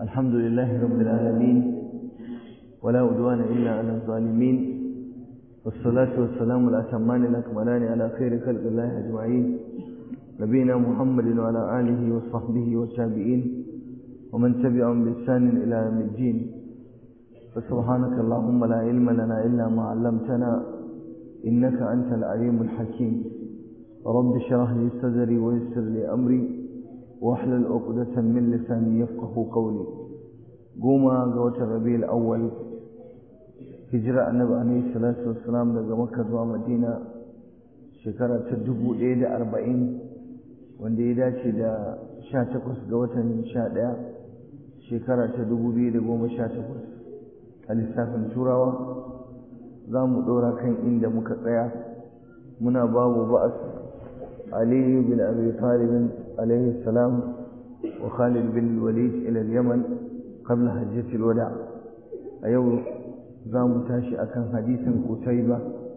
الحمد لله رب العالمين ولا عدوان إلا على الظالمين والصلاة والسلام الأتمان الأكملان على خير خلق الله أجمعين نبينا محمد وعلى آله وصحبه والتابعين ومن تبعهم بإحسان إلى يوم الدين فسبحانك اللهم لا علم لنا إلا ما علمتنا إنك أنت العليم الحكيم رب اشرح لي صدري ويسر لي أمري واحلل عقدة من لساني يفقه قولي قوما قوة الربيع الأول هجرة النبي عليه الصلاة والسلام daga Makka zuwa Madina shekara ta dubu ɗaya da arba'in wanda ya dace da sha takwas ga watan sha ɗaya shekara ta dubu biyu da goma sha takwas a lissafin turawa za mu ɗora kan inda muka tsaya muna babu ba'as aliyu bin abi talibin alaihi salam wa khalid bin walid ila yaman qabla hajjatil wada a yau za mu tashi akan hadisin kutaiba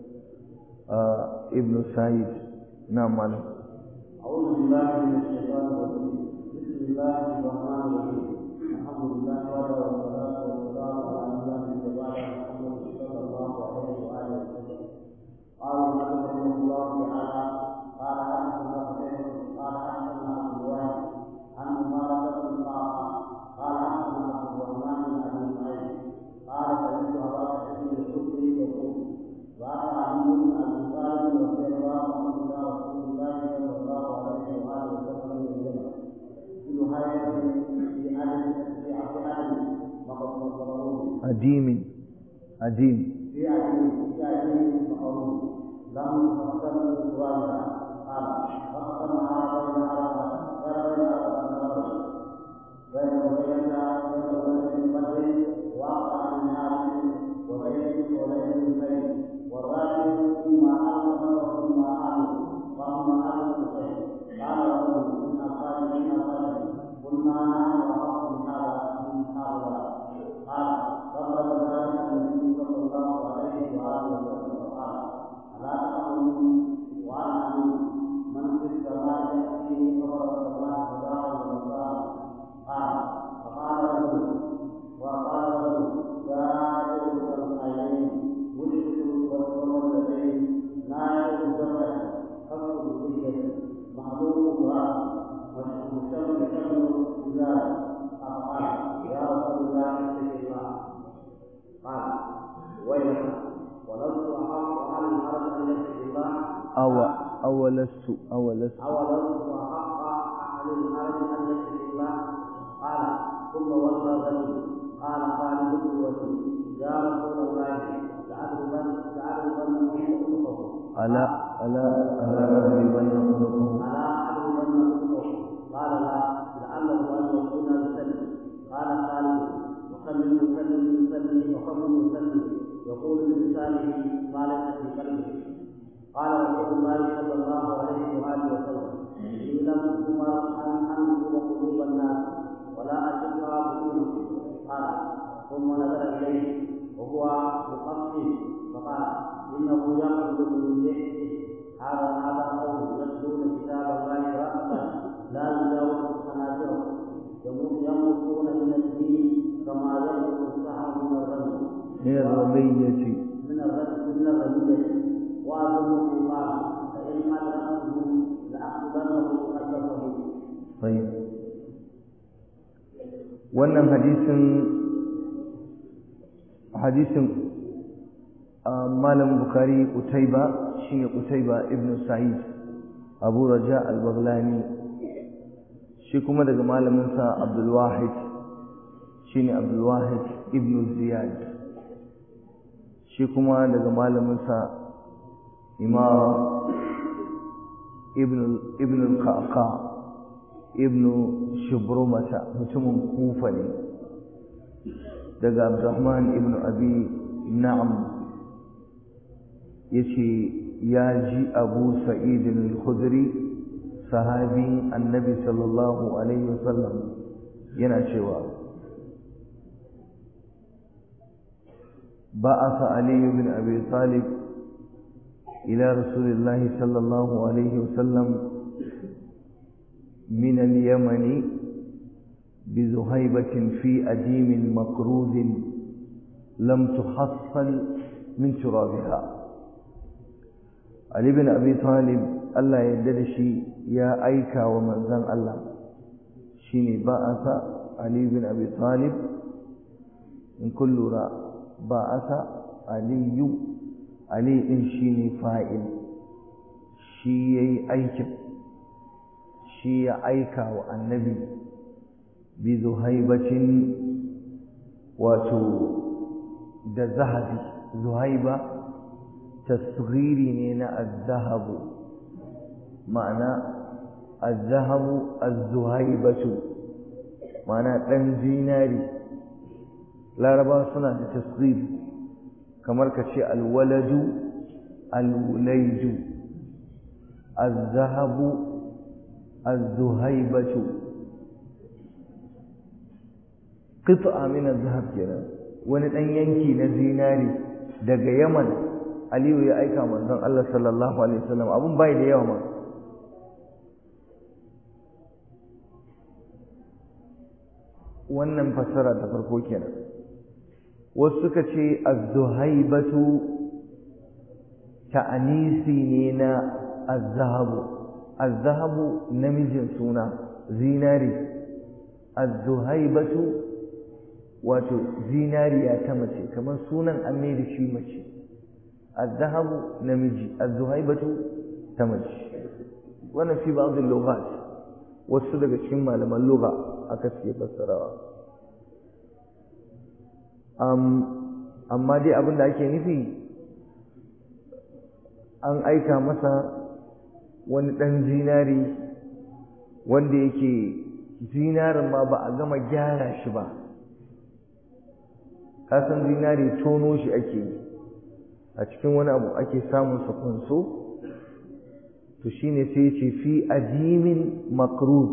ibn sa'id na malam أعوذ بالله من الشيطان الرجيم بسم الله الرحمن الرحيم الحمد لله وحده والصلاة والسلام على من لا نبي بعده محمد صلى الله عليه وآله وسلم قال المؤلف رحمه الله تعالى قال حدثنا قتيبة قال حدثنا عبد الواحد عن مبارك بن طه قال حدثنا عبد الرحمن بن أبي نعيم قال سمعت أبا سعيد الخدري يقول وأتى علي بن أبي طالب رضي الله عنه إلى رسول الله صلى الله عليه وآله وسلم من الجنة بنهاية في عدد في عدد وقد نصروه أديم أديم في عدد في عدد مقروض لم تقسم سوالها قال فقسمها بين أربعة بين أربعة بين بين بين ولد بدر وأقع من عاصم وغير وليد الخير والراجل فيما أعلم وفيما أعلم وأما أهل الخير قال رجل من أصحاب من أصحاب قلنا نحن أحق من هذا من هؤلاء قال فقد ذلك النبي صلى الله عليه وآله وسلم فقال ألا تعلمون وأنا أعلم من في السماء يأتيه خبر السماء صباحا ومساء قال فقال رجل وقال رجل يا أيها العينين ولدت والولدين نائب الجبل خلق الكلية معلوم امرأة مشتم يشم رجال فقال يا رسول الله اتق الله قال ويلك ولست أحق على الحرج أن يتق الله أو أولست أولست أولست أحق أهل الحرج أن يتق الله قال ثم ولى رجل قال خالد بن الوليد يا رسول الله لأضربن لأضربن عنقه ألا ألا ألا أضربن عنقه ألا أضربن عنقه قال لا لعله أن يكون يسلم قال خالد وخل يسلم يسلم وخل يسلم يقول بلسانه ما ليس في قلبه قال رسول الله صلى الله عليه وآله وسلم إن لم أمر أن أنظر قلوب الناس ولا أشق بطونهم قال ثم نظر إليه وهو مقصد فقال إنه يخرج من لحيته هذا هذا قوم يتلون كتاب الله رأسا لا يجاوز حناجرهم يمرقون من الدين كما يمرق السحر من الرمي من الرمية من الرمي من الرمية وأظنه قال فإن أدركته لأخذنه خلفه طيب wannan hadisin hadisin malam bukari utaiba shine utaiba ibn sa'id abu raja al-baghlani shi kuma daga malamin sa abdul wahid shine abdul wahid ibn ziyad shi kuma daga malamin sa imam ibn ibn al-qaqa ibn shubrumata mutumin kufa ne daga abdurrahman ibn abi na'am yace ya ji abu sa'id al-khudri sahabin annabi sallallahu alaihi wasallam yana cewa بعث علي بن أبي طالب إلى رسول الله صلى الله عليه وسلم من اليمن بذهيبة في أديم مكروز لم تحصل من ترابها علي بن أبي طالب الله يدرشي يا أيكا ومنزل الله شيني بأس علي بن أبي طالب in kun lura ba asa aliyu ali din shine fa'il shi yayi aikin shi ya aika wa annabi bi zuhaibatin wato da zahabi zuhaiba tasghiri ne na az-zahabu ma'ana az-zahabu az-zuhaibatu ma'ana dan zinari laraba suna da tasghir kamar ka ce alwaladu alwulaidu az-zahabu az-zuhaibatu qit'a min az-zahab kenan wani dan yanki na zinari daga Yaman Aliyu ya aika manzon Allah sallallahu alaihi wasallam abun bai da yawa ma wannan fassara ta farko kenan wasu suka ce az-zuhaibatu ta'anisi ne na az-zahabu az-zahabu namijin suna zinari az-zuhaibatu wato zinariya ta mace kamar sunan an mai da shi mace az-zahabu namiji az-zuhaibatu ta mace wannan fi ba'd al-lughat wasu daga cikin malaman lugha aka ce fassarawa amma dai abin da ake nufi an aika masa wani ɗan zinari wanda yake zinarin ma ba a gama gyara shi ba kasan zinari tono shi ake a cikin wani abu ake samun sakonso to shine sai ce fi ajimin makruz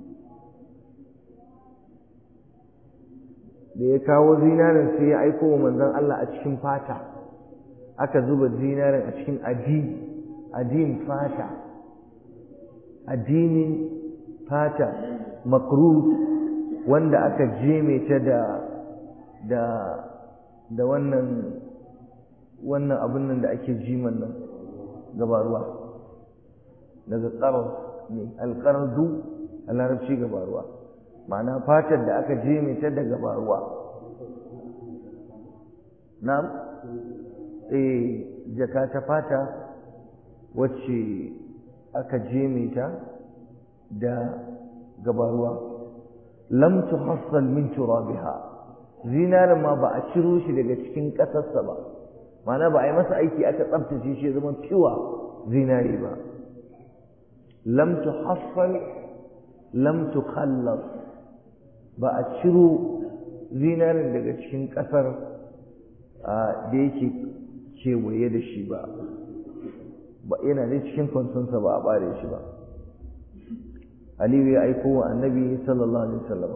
da ya kawo zinarin sai ya aiko wa manzon Allah a cikin fata aka zuba zinarin a cikin adim adim fata adimin fata makruz wanda aka jeme ta da da da wannan wannan abin nan da ake jiman nan gaba ruwa daga qarar ne alqardu a larabci gaba ruwa ma'ana fatar da aka jeme ta da gaba ruwa na'am eh jaka ta fata wacce aka jeme ta da gabaruwa lam tuhassal min turabiha zinarin ma ba a ciro shi daga cikin ƙasarsa ba ma'ana ba a yi masa aiki aka tsabtace shi zama fiwa zinari ba lam tuhassal lam tukhallas ba a ciro zinarin daga cikin ƙasar da yake kewaye da shi ba ba yana da cikin kwansonsa ba a bare shi ba aliyu ya aiko wa annabi sallallahu alaihi wasallam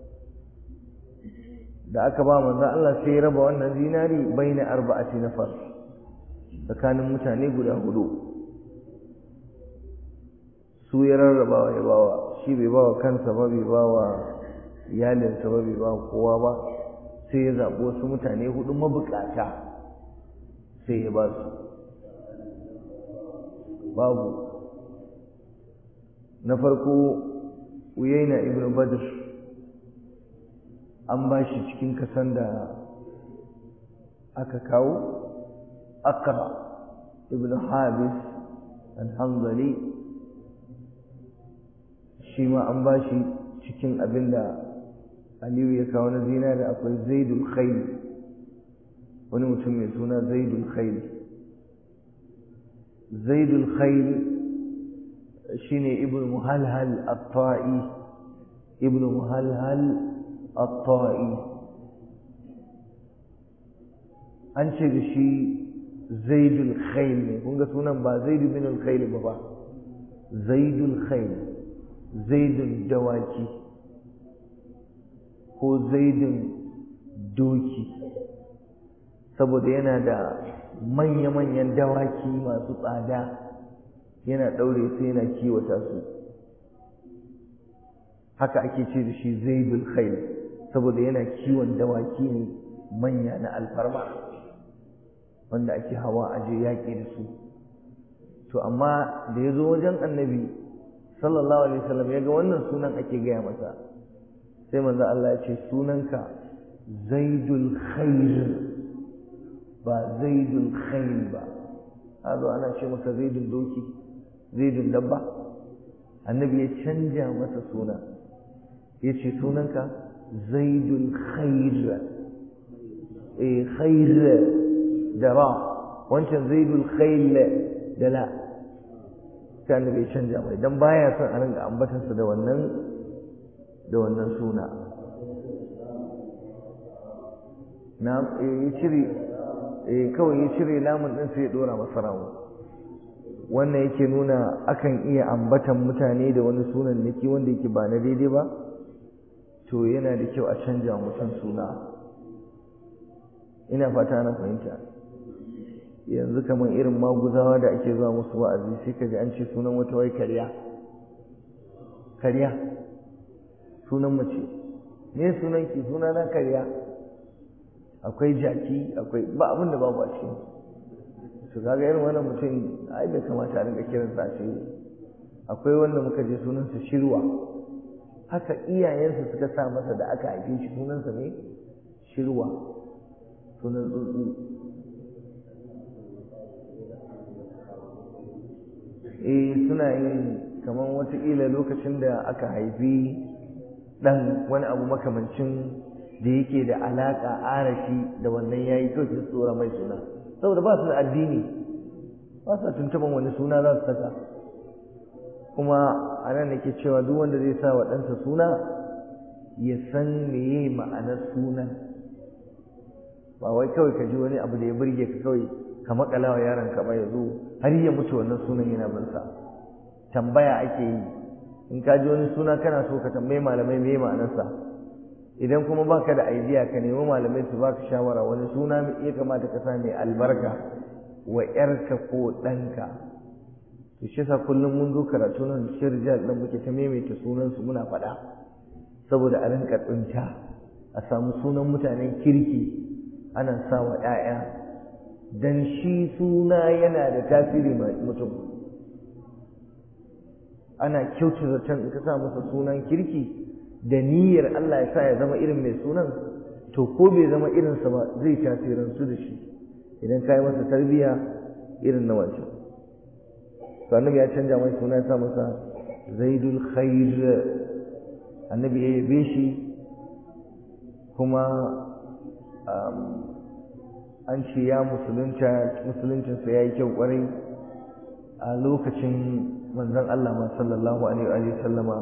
da aka ba manzo Allah sai ya raba wannan zinari baina arba'ati nafar tsakanin mutane guda hudu su ya rarraba ya bawa shi bai bawa kansa ba bai bawa iyalinsa ba bai bawa kowa ba sai ya zaɓi wasu mutane hudu mabukata sai ya ba su babu na farko uyaina ibn badr an ba shi cikin kasan da aka kawo akra ibn habis al-hanzali shi ma an ba shi cikin abin da aliyu ya kawo na zinari akwai zaidul khayl wani mutum mai suna zaidul khayl zaidul khayl shine ibn muhalhal at-ta'i ibn muhalhal at-ta'i an ce da shi zaidul khayl ne kun ga sunan ba zaidu bin al-khayl ba ba zaidul khayl zaidul dawaki ko zaidun doki saboda yana da manya-manyan dawaki masu tsada yana ɗaure sai yana kiwata su haka ake ce da shi zaidul khail saboda yana kiwon dawaki ne manya na alfarma wanda ake hawa aje yaƙi da su to amma da ya zo wajen annabi sallallahu alaihi wasallam ya ga wannan sunan ake gaya masa sai manzo Allah ya ce sunanka zaidul khair ba zaidul khail ba hazo ana ce maka zaidul doki zaidul dabba annabi ya canja masa suna ya ce sunanka zaidul khair eh khair da ra wancan zaidul khail da la sai annabi ya canja mai dan baya son a ringa ambatansa da wannan da wannan suna na ya cire eh kawai ya cire lamun din sai ya dora masa rawu wannan yake nuna akan iya ambatan mutane da wani sunan niki wanda yake ba na daidai ba to yana da kyau a canja mutum suna ina fata na fahimta yanzu kamar irin maguzawa da ake zuwa musu wa'azi sai ka ji an ce sunan wata wai karya karya sunan mace me sunan ki suna na karya akwai jaki akwai ba abin da babu a cikin su kaga irin wannan mutum ai bai kamata a rinka kiran sa ce akwai wanda muka je sunansa shirwa haka iyayensa suka sa masa da aka haife shi sunansa ne shirwa sunan tsuntsu eh suna yin kamar wataƙila lokacin da aka haifi ɗan wani abu makamancin da yake da alaƙa arashi da wannan ya yi kawai su tsora mai suna saboda ba su da addini ba su tuntuban wani suna za su saka kuma a nan nake cewa duk wanda zai sa wa ɗansa suna ya san meye ma'anar sunan ba wai kawai ka ji wani abu da ya burge ka kawai ka makala wa yaron ka ba ya zo har ya mutu wannan sunan yana bin sa tambaya ake yi in ka ji wani suna kana so ka tambayi malamai meye ma'anarsa idan kuma baka da idea ka nemi malamai su baka shawara wani suna ya kamata ka sa mai albarka wa yarka ko ɗanka to shi yasa kullum mun zo karatu nan cikin rijal ɗin muke ta maimaita sunan su muna faɗa saboda a rinka tsinta a samu sunan mutanen kirki ana sa wa ‘ya'ya dan shi suna yana da tasiri mutum ana kyautu zaton in ka sa masa sunan kirki da niyyar Allah ya sa ya zama irin mai sunan to ko bai zama irinsa ba zai tasirantu da shi idan ka yi masa tarbiyya irin na wancan to annabi ya canja mai suna ya sa masa zaidul khair annabi ya yabe shi kuma an ce ya musulunta musuluncinsa ya yi kyau kwarai a lokacin manzon Allah ma sallallahu alaihi wa sallama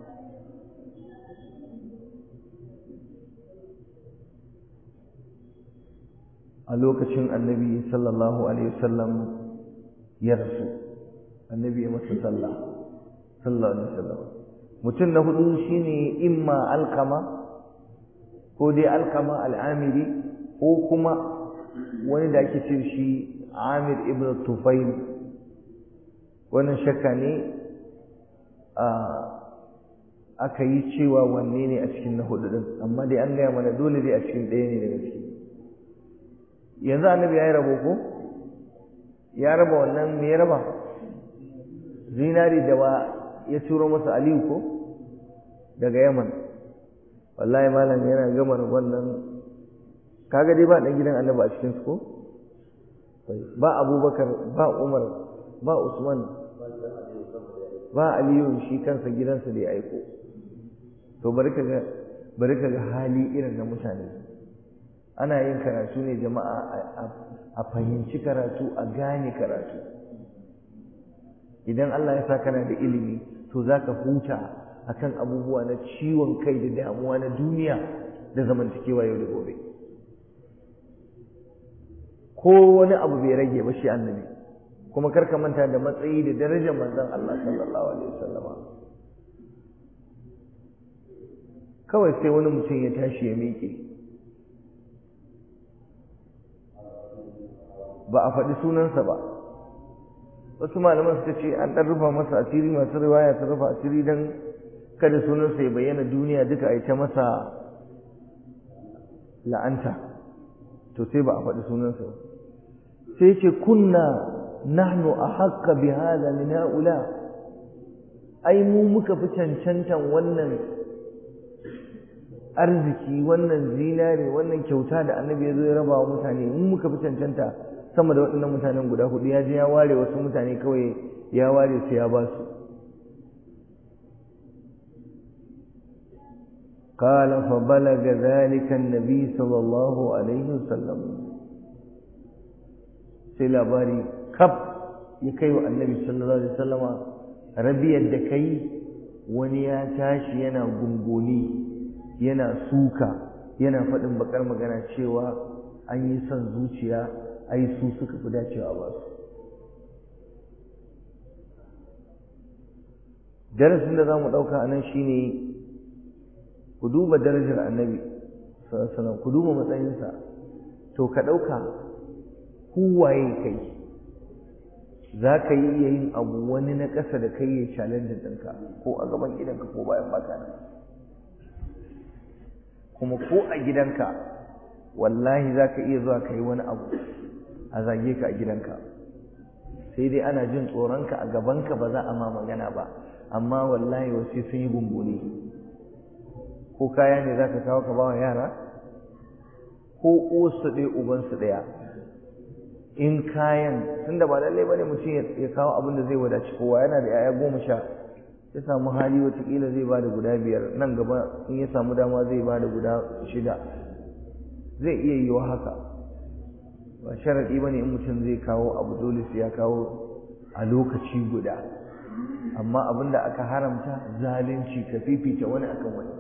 a lokacin annabi sallallahu alaihi wasallam ya rasu annabi ya masa sallah sallallahu alaihi wasallam mutum na hudu shine imma alqama ko dai alqama al'amiri ko kuma wani da ake ce shi amir ibn tufail wannan shakka ne aka yi cewa wanne ne a cikin na hudu din amma dai an gaya mana dole dai a cikin ɗaya ne daga ciki yanzu annabi ya yi rabo ko ya raba wannan me ya raba zinari da wa ya turo masa aliyu ko daga yaman wallahi malam yana gama rabon nan kaga dai ba ɗan gidan annabi a cikin su ko ba abubakar ba umar ba usman ba aliyu shi kansa gidansa da ya aiko to bari ka ga bari ka ga hali irin na mutane ana yin karatu ne jama'a a fahimci karatu a gane karatu idan Allah ya sa kana da ilimi to zaka huta akan abubuwa na ciwon kai da damuwa na duniya da zamantakewa yau da gobe ko wani abu bai rage ba shi annabi kuma karka manta da matsayi da darajar manzon Allah sallallahu alaihi wasallama kawai sai wani mutum ya tashi ya miƙe ba a faɗi sunansa ba wasu malaman suka ce an ɗan rufa masa asiri masu riwaya ta rufa asiri don kada sunansa ya bayyana duniya duka a yi ta masa la'anta to sai ba a faɗi sunansa ba sai ce kunna nahnu ahaqqa bi hadha min haula ai mu muka fi cancantan wannan arziki wannan zinare wannan kyauta da annabi ya zo ya raba wa mutane mu muka fi cancanta sama da waɗannan mutanen guda hudu ya je ya ware wasu mutane kawai ya ware su ya ba su قال فبلغ ذلك النبي صلى الله عليه وسلم sai labari kaf ya kai wa annabi sallallahu alaihi wasallama rabiyar da kai wani ya tashi yana gungoni yana suka yana faɗin bakar magana cewa an yi son zuciya ai su suka fi dacewa ba su darasin da za mu ɗauka a nan shine ku duba darajar annabi sallallahu ku duba matsayinsa to ka ɗauka waye kai za ka yi iya yin abu wani na ƙasa da kai ya challenge ɗinka ko a gaban gidanka ko bayan baka nan kuma ko a gidanka wallahi za ka iya zuwa ka yi wani abu a zage ka a gidanka sai dai ana jin tsoronka a gabanka ba za a ma magana ba amma wallahi wasu sun yi gumbuni ko kaya ne za ka kawo ka ba wa yara ko uwarsu ɗaya ubansu ɗaya in kayan tunda ba lallai bane mutum ya kawo abin da zai wadaci kowa yana da 'ya'ya goma sha ya samu hali watakila zai bada guda biyar nan gaba in ya samu dama zai bada guda shida zai iya yiwa haka ba sharaɗi ba ne in mutum zai kawo abu dole sai ya kawo a lokaci guda amma abin da aka haramta zalunci ka fifita wani akan wani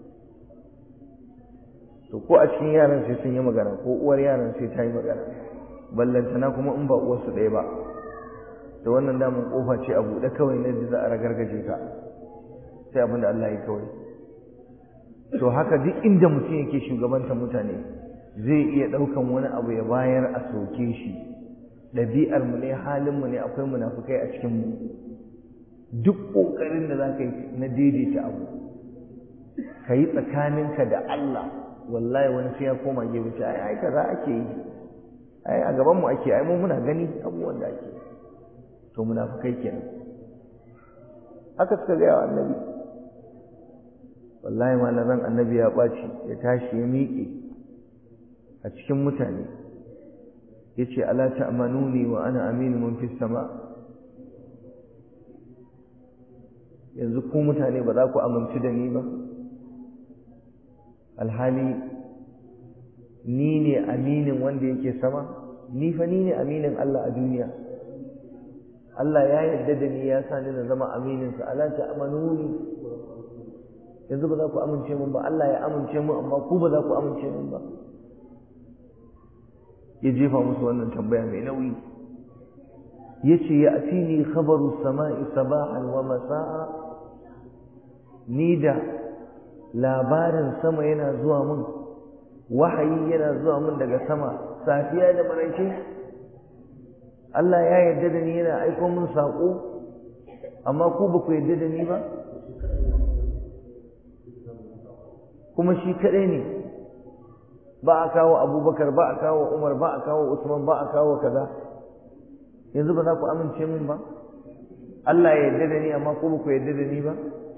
to ko a cikin yaran sai sun yi magana ko uwar yaran sai ta yi magana ballantana kuma in ba uwarsu ɗaya ba da wannan damun kofa ce a buɗe kawai na da za a ragargaje ka sai abin da Allah ya kawai to haka duk inda mutum yake shugabanta mutane zai iya ɗaukan wani abu ya bayar a soke shi ɗabi'ar mu ne halin mu ne akwai munafukai a cikin mu duk ƙoƙarin da za ka yi na daidaita abu ka yi tsakaninka da Allah wallahi wani sai ya koma gefe ce ai ai kaza ake yi ai a gaban mu ake ai mu muna gani abubuwan da ake to munafikai kenan haka suka ga annabi wallahi malaman annabi ya baci ya tashi ya miƙe a cikin mutane yace ala ta'manuni wa ana aminu man fis sama yanzu ku mutane ba za ku amince da ni ba alhali ni ne aminin wanda yake sama ni fa ni ne aminin Allah a duniya Allah ya yarda da ni ya sa ni na zama aminin sa ala ta amanuni yanzu ba za ku amince mun ba Allah ya amince mun amma ku ba za ku amince mun ba ya jefa musu wannan tambaya mai nauyi yace ya atini khabaru samai sabahan wa masaa ni da labarin sama yana zuwa mun wahayi yana zuwa mun daga sama safiya da maraice Allah ya yarda da ni yana aiko mun saƙo amma ku ba ku yarda da ni ba kuma shi kaɗai ne ba a kawo abubakar ba a kawo umar ba a kawo usman ba a kawo kaza yanzu ba za ku amince min ba Allah ya yarda da ni amma ku ba ku yarda da ni ba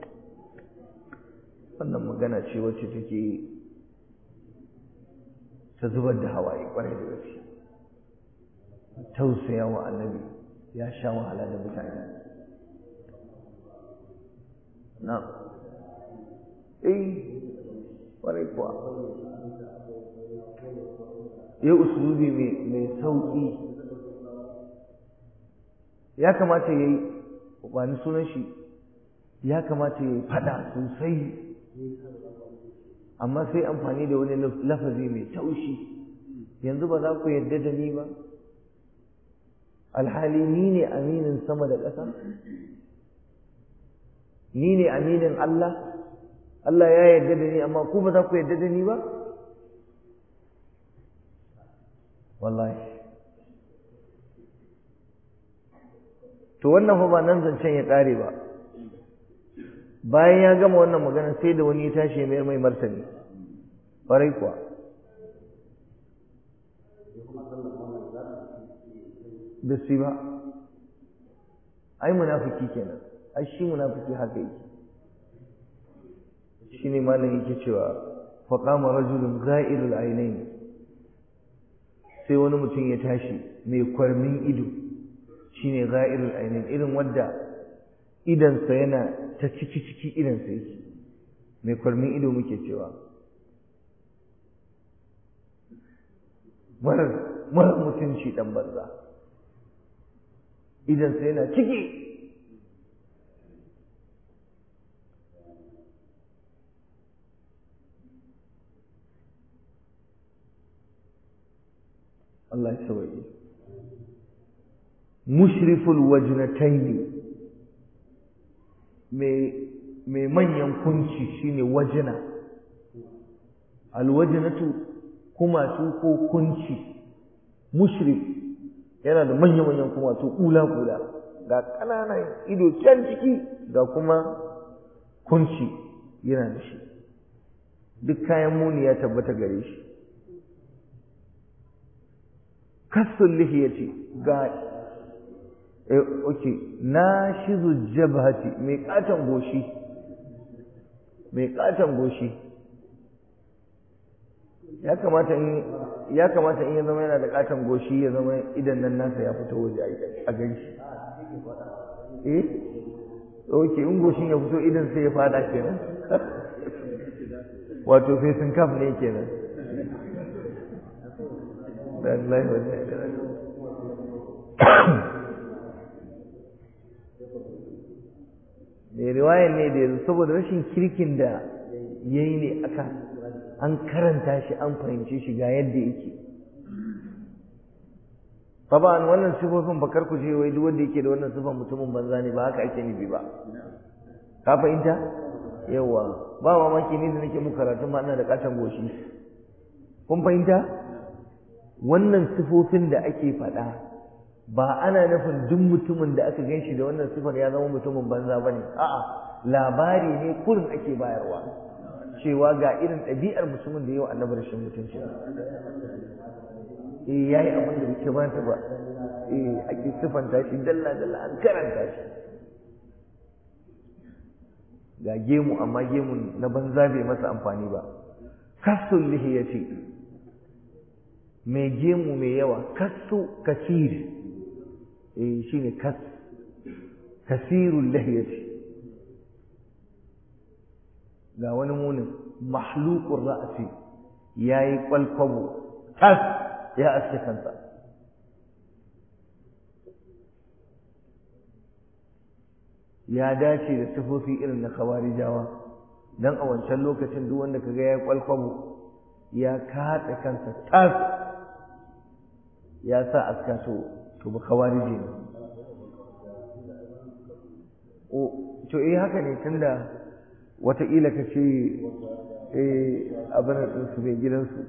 wannan magana ce wacce take ta zubar da hawaye kwarai da gaske tausaya wa annabi ya sha wahala da mutane na eh kwarai kuwa ya usulubi mai sauƙi ya kamata ya yi wani sunan shi ya kamata ya yi fada sosai amma sai amfani da wani lafazi mai taushi yanzu ba za ku yarda da ni ba alhali ni ne aminin sama da ƙasa ni ne aminin Allah Allah ya yarda da ni amma ku ba za ku yarda da ni ba wallahi to wannan fa ba nan zancen ya ƙare ba bayan ya gama wannan magana sai da wani ya tashi mai mai martani ƙwarai kuwa da su ba ai munafiki kenan ai shi munafiki haka yake shine malam yake cewa faqama rajulun gha'irul ainain sai wani mutum ya tashi mai kwarmin ido shine gha'irul ainain irin wanda idansa yana ta ciki ciki idansa yake mai kwarmin ido muke cewa marar marar mutunci dan banza idansa yana ciki Allah ya sawaye mushriful wajnataini mai mai manyan kunci shine wajna alwajnatu kumatu ko kunci mushrif yana da manyan manyan kumatu kula kula ga ƙananan ido can ciki ga kuma kunci yana da shi duk kayan muni ya tabbata gare shi kassun lihiyati ga eh okay nashizu jabhati mai katan goshi mai katan goshi ya kamata in ya kamata in ya zama yana da katan goshi ya zama idan nan nasa ya fito waje a gani shi eh okay in goshin ya fito idan sai ya fada kenan wato facing cap ne kenan Allah wa mai riwayar ne da yanzu saboda rashin kirkin da ya yi ne aka an karanta shi an fahimce shi ga yadda yake Taban wannan sifofin bakar ku je wai duk wanda yake da wannan sifan mutumin banza ne ba haka ake nufi ba ka fahimta yawa ba mamaki ne da nake muku karatun ma ina da katon goshi kun fahimta wannan sifofin da ake faɗa ba ana nufin duk mutumin da aka gan shi da wannan sifar ya zama mutumin banza ba ne a'a labari ne kurin ake bayarwa cewa ga irin ɗabi'ar mutumin da yau annabi rashin mutunci eh yayi abin da bai kamata ba eh ake sifanta shi dalla dalla an karanta shi ga gemu amma gemun na banza bai masa amfani ba kasul lihiyati mai gemu mai yawa kasu kasir eh shine kas kasirul lihiyati ga wani munin mahluqur ra'si yayi kwalkwabo tas ya aske kansa ya dace da sifofi irin na khawarijawa dan a wancan lokacin duk wanda kaga yayi kwalkwabo ya katse kansa tas ya sa aska to to ba khawarije ne o to eh haka ne tunda wataƙila ka ce eh abin da su mai gidansu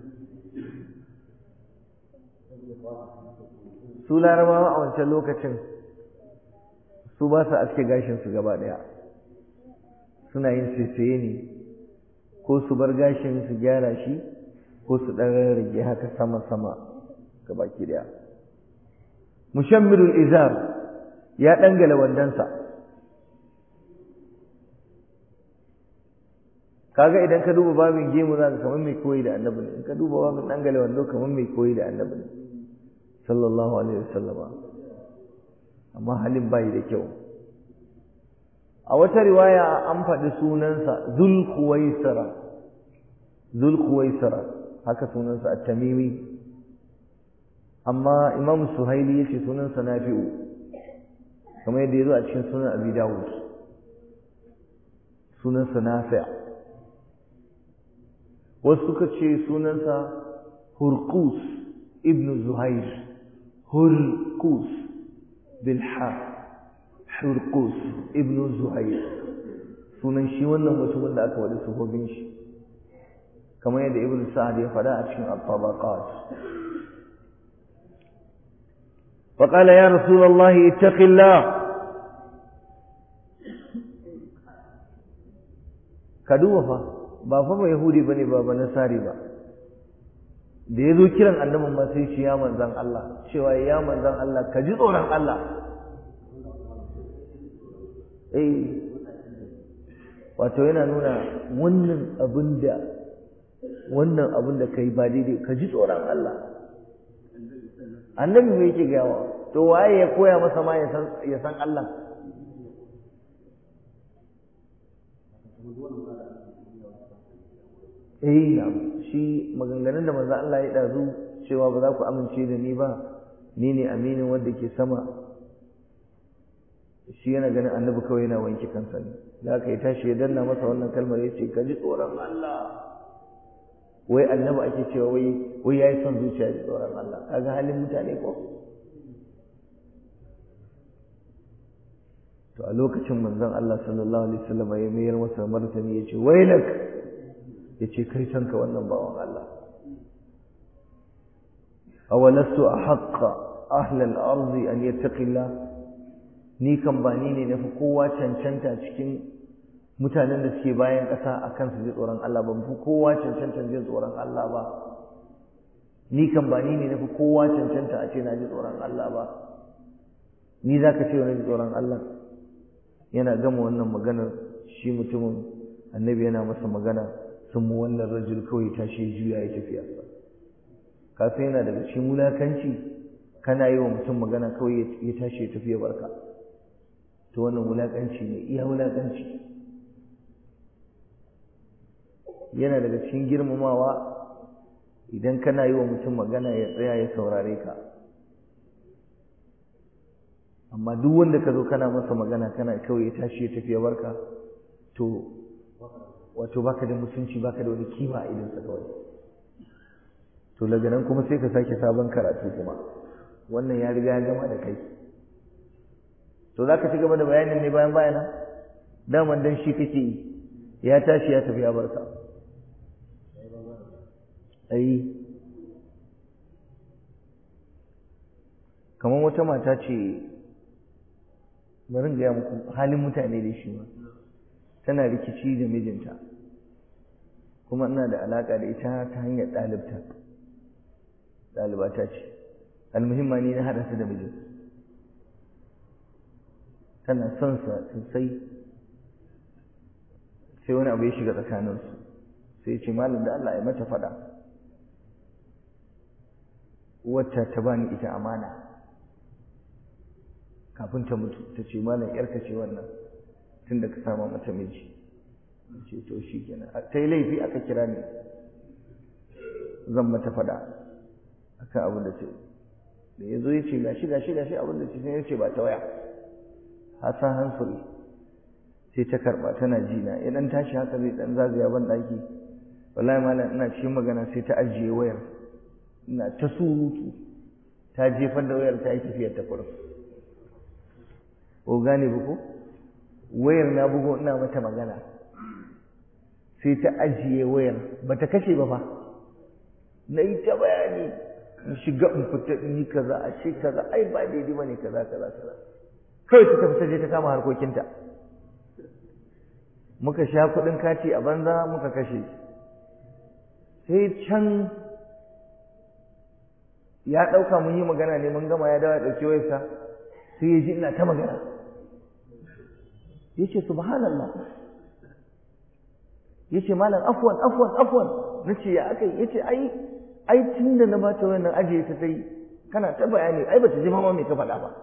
su larabawa a wancan lokacin su ba su aske gashinsu gaba ɗaya suna yin saisaye ne ko su bar gashin su gyara shi ko su ɗan rage haka sama-sama gabaki ɗaya mushammirul izar ya ɗangala wandonsa kaga idan ka duba babin gemu za ka kamar mai koyi da annabi ne in ka duba babin ɗangala wando kamar mai koyi da annabi ne sallallahu alaihi wasallama amma halin bai da kyau a wata riwaya an faɗi sunansa zulkuwaisara zulkuwaisara haka sunansa at-tamimi amma imam suhaili yace sunansa nafi'u kamar yadda yazo a cikin sunan abi dawud sunansa nafi' wasu suka ce sunansa hurqus ibn zuhair hurqus bil ha hurqus ibn zuhair sunan shi wannan mutumin da aka wadi sufofin shi kamar yadda ibn sa'ad ya faɗa a cikin at-tabaqat فقال يا رسول الله اتق الله ka duba fa ba fa ba yahudi bane ba ba nasari ba da ya zo kiran annabin ma sai shi ya manzan Allah cewa ya manzan Allah ka ji tsoron Allah eh wato yana nuna wannan abin da wannan abin da kai ba daidai ka ji tsoron Allah annabi me yake gawa to waye ya koya masa ma ya san Allah eh shi maganganun da manzo Allah ya dazu cewa ba za ku amince da ni ba ni ne aminin wanda ke sama shi yana ganin annabi kawai yana wanke kansa ne da aka yi tashi ya danna masa wannan kalmar ya ce ka ji tsoron Allah wai annabi ake cewa wai wai yayi son zuciya da tsoron Allah kaga halin mutane ko to a lokacin manzon Allah sallallahu alaihi wasallam ya mayar masa martani ya ce wailak ya ce kai canka wannan bawan Allah awalastu ahaqqa ahla al-ardi an yattaqillah ni kan ba ni ne nafi kowa cancanta cikin mutanen da suke bayan ƙasa a kan su ji tsoron Allah ba fi kowa cancanta ji tsoron Allah ba ni kan ba ni ne nafi kowa cancanta a ce na ji tsoron Allah ba ni za ka ce wani ji tsoron Allah yana gama wannan maganar shi mutumin annabi yana masa magana sun mu wannan rajul kawai tashi ya juya ya tafiya kafin yana daga cikin wulakanci kana yi wa mutum magana kawai ya tashi ya tafiya barka to wannan wulakanci ne iya wulakanci yana daga cikin girmamawa idan kana yi wa mutum magana ya tsaya ya saurare ka amma duk wanda ka zo kana masa magana kana kawai ya tashi ya tafiya barka to wato baka da mutunci baka da wani kima a idansa kawai to daga nan kuma sai ka sake sabon karatu kuma wannan ya riga ya gama da kai to za ka ci gaba da bayanin ne bayan bayana daman dan shi kake yi ya tashi ya tafi ya barka ai kamar wata mata ce bari gaya muku halin mutane da shi ma tana rikici da mijinta kuma ina da alaƙa da ita ta hanyar ɗalibta ɗalibata ce almuhimma ni na haɗa su da mijin tana son sa sosai sai wani abu ya shiga tsakaninsu sai ce malam da Allah ya mata faɗa wacce ta bani ita amana kafin ta mutu ta ce malam yarka ce wannan tun da ka sama mata miji ce to shi kenan ta yi laifi aka kira ni zan mata faɗa akan abin da ce da ya zo ya ce gashi gashi gashi abin da ce sai ya ce ba ta waya hasan hansuri sai ta karɓa tana ji na ya ɗan tashi haka zai ɗan zagaya ban ɗaki wallahi malam ina cikin magana sai ta ajiye wayar ina ta surutu ta jefar da wayar ta yi tafiyar ta kurum ko gane ba ko wayar na bugo ina mata magana sai ta ajiye wayar ba ta kashe ba fa na yi ta bayani in shiga in fita in yi kaza a ce kaza ai ba daidai ba ne kaza kaza kaza kawai ta tafi ta je ta kama harkokinta muka sha kuɗin kati a banza muka kashe sai can ya ɗauka mun yi magana ne mun gama ya dawo ya ɗauki wayarsa sai ya ji ina ta magana ya ce subhanallah ya ce malam afwan afwan afwan na ce ya aka yi ya ce ai ai tun da na ba ta wannan ajiye ta sai kana ta bayani ai ba ta ji mama mai ka faɗa ba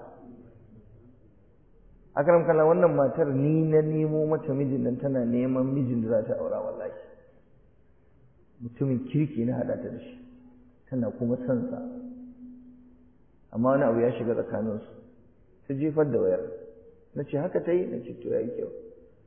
akram kalla wannan matar ni na nemo mata mijin nan tana neman mijin da za ta aura wallahi mutumin kirki na haɗa ta da shi tana kuma son sa amma wani abu ya shiga tsakaninsu ta jefar da wayar na ce haka ta yi na ce to ya yi kyau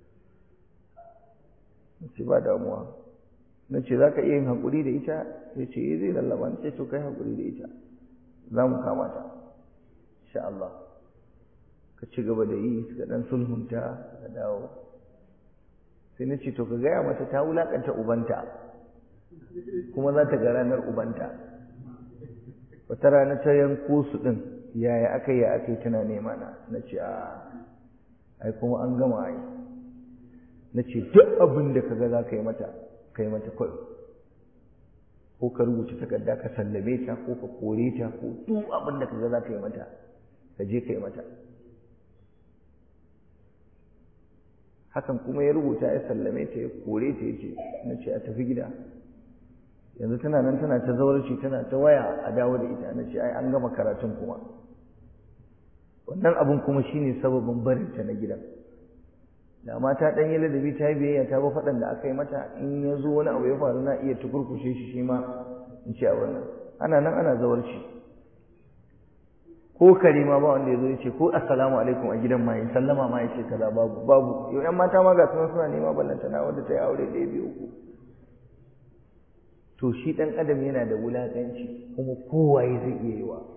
na ce ba damuwa na ce za ka iya yin haƙuri da ita ya ce eh zai lallaba na ce to kai haƙuri da ita za mu kama ta insha Allah ka ci gaba da yi suka ɗan sulhunta ka dawo sai na ce to ka gaya mata ta wulaƙanta ubanta kuma za ta ga ranar ubanta wata rana ta yanko su ɗin yaya aka yi aka yi tana nema na na ce a ai kuma an gama ai na ce duk abin da kaga za ka yi mata ka yi mata kawai ko ka rubuta takarda ka sallame ta ko ka kore ta ko duk abin da kaga za ka yi mata ka je ka yi mata hakan kuma ya rubuta ya sallame ta ya kore ta ya ce na ce a tafi gida yanzu tana nan tana ta zaurci tana ta waya a dawo da ita na ce ai an gama karatun kuma wannan abun kuma shine sababin barinta na gidan da mata dan yi ladabi ta yi biyayya ta ba faɗan da aka yi mata in ya zo wani abu ya faru na iya tukurkushe shi shi ma in ce a wannan ana nan ana zawarci ko kare ma ba wanda ya zo ya ce ko assalamu alaikum a gidan ma ya sallama ma ya ce kaza babu babu yau yan mata ma ga sunan suna nema ballanta na wanda ta yi aure ɗaya biyu uku to shi ɗan adam yana da wulaƙanci kuma kowaye zai iya yi wa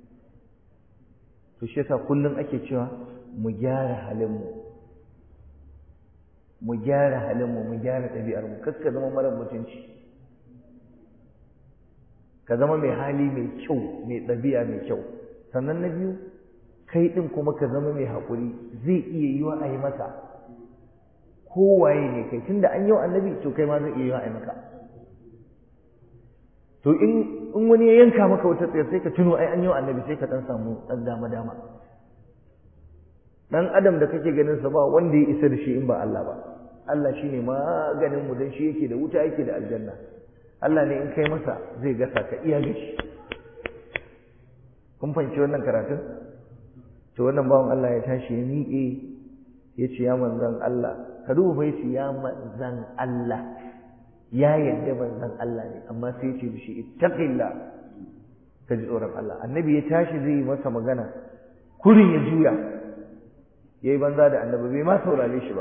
to shi yasa kullum ake cewa mu gyara halinmu mu gyara halinmu mu gyara ɗabi'armu kar ka zama mara mutunci ka zama mai hali mai kyau mai ɗabi'a mai kyau sannan na biyu kai ɗin kuma ka zama mai haƙuri zai iya yiwa a yi maka kowaye ne kai tunda an yi wa annabi to kai ma zai iya yiwa a yi maka to in in wani ya yanka maka wata tsayar sai ka tuno ai an yi wa annabi sai ka dan samu dan dama dama dan adam da kake ganin sa ba wanda ya isa da shi in ba Allah ba Allah shine maganin mu dan shi yake da wuta yake da aljanna Allah ne in kai masa zai gasa ka iya gashi kun fahimci wannan karatun to wannan bawan Allah ya tashi ya miƙe ya ce ya manzan Allah ka duba bai ce ya manzan Allah ya yadda manzan Allah ne amma sai ce da shi ittaqillah ka ji tsoron Allah annabi ya tashi zai yi masa magana kurin ya juya ya yi banza da annabi bai ma saurare shi ba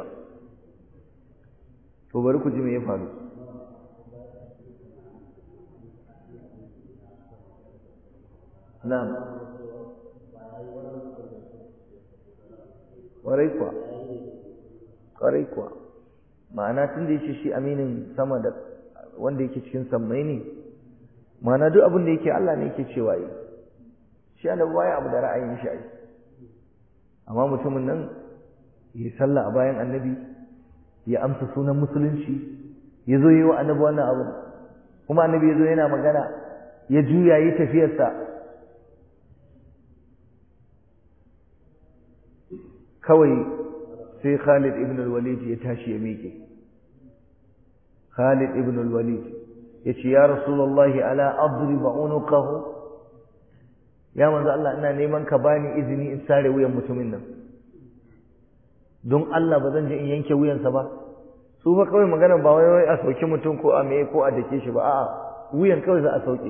to bari ku ji me ya faru na'am ƙwarai kuwa ƙwarai kuwa ma'ana tun da yake shi aminin sama da wanda yake cikin sammai ne ma'ana duk abin da yake Allah ne yake cewa yi shi annabi baya abu da ra'ayin shi ai amma mutumin nan ya sallah a bayan annabi ya amsa sunan musulunci ya zo yi wa annabi wannan abu kuma annabi ya zo yana magana ya juya yi tafiyarsa kawai sai Khalid ibn al-Walid ya tashi ya miƙe Khalid ibn al-Walid ya ce ya Rasulullahi ala adriba unuqahu ya manzo Allah ina neman ka bani izini in sare wuyan mutumin nan don Allah ba zan je in yanke wuyansa ba su fa kawai magana ba wai wai a sauki mutum ko a meye ko a dake shi ba a'a wuyan kawai za a sauke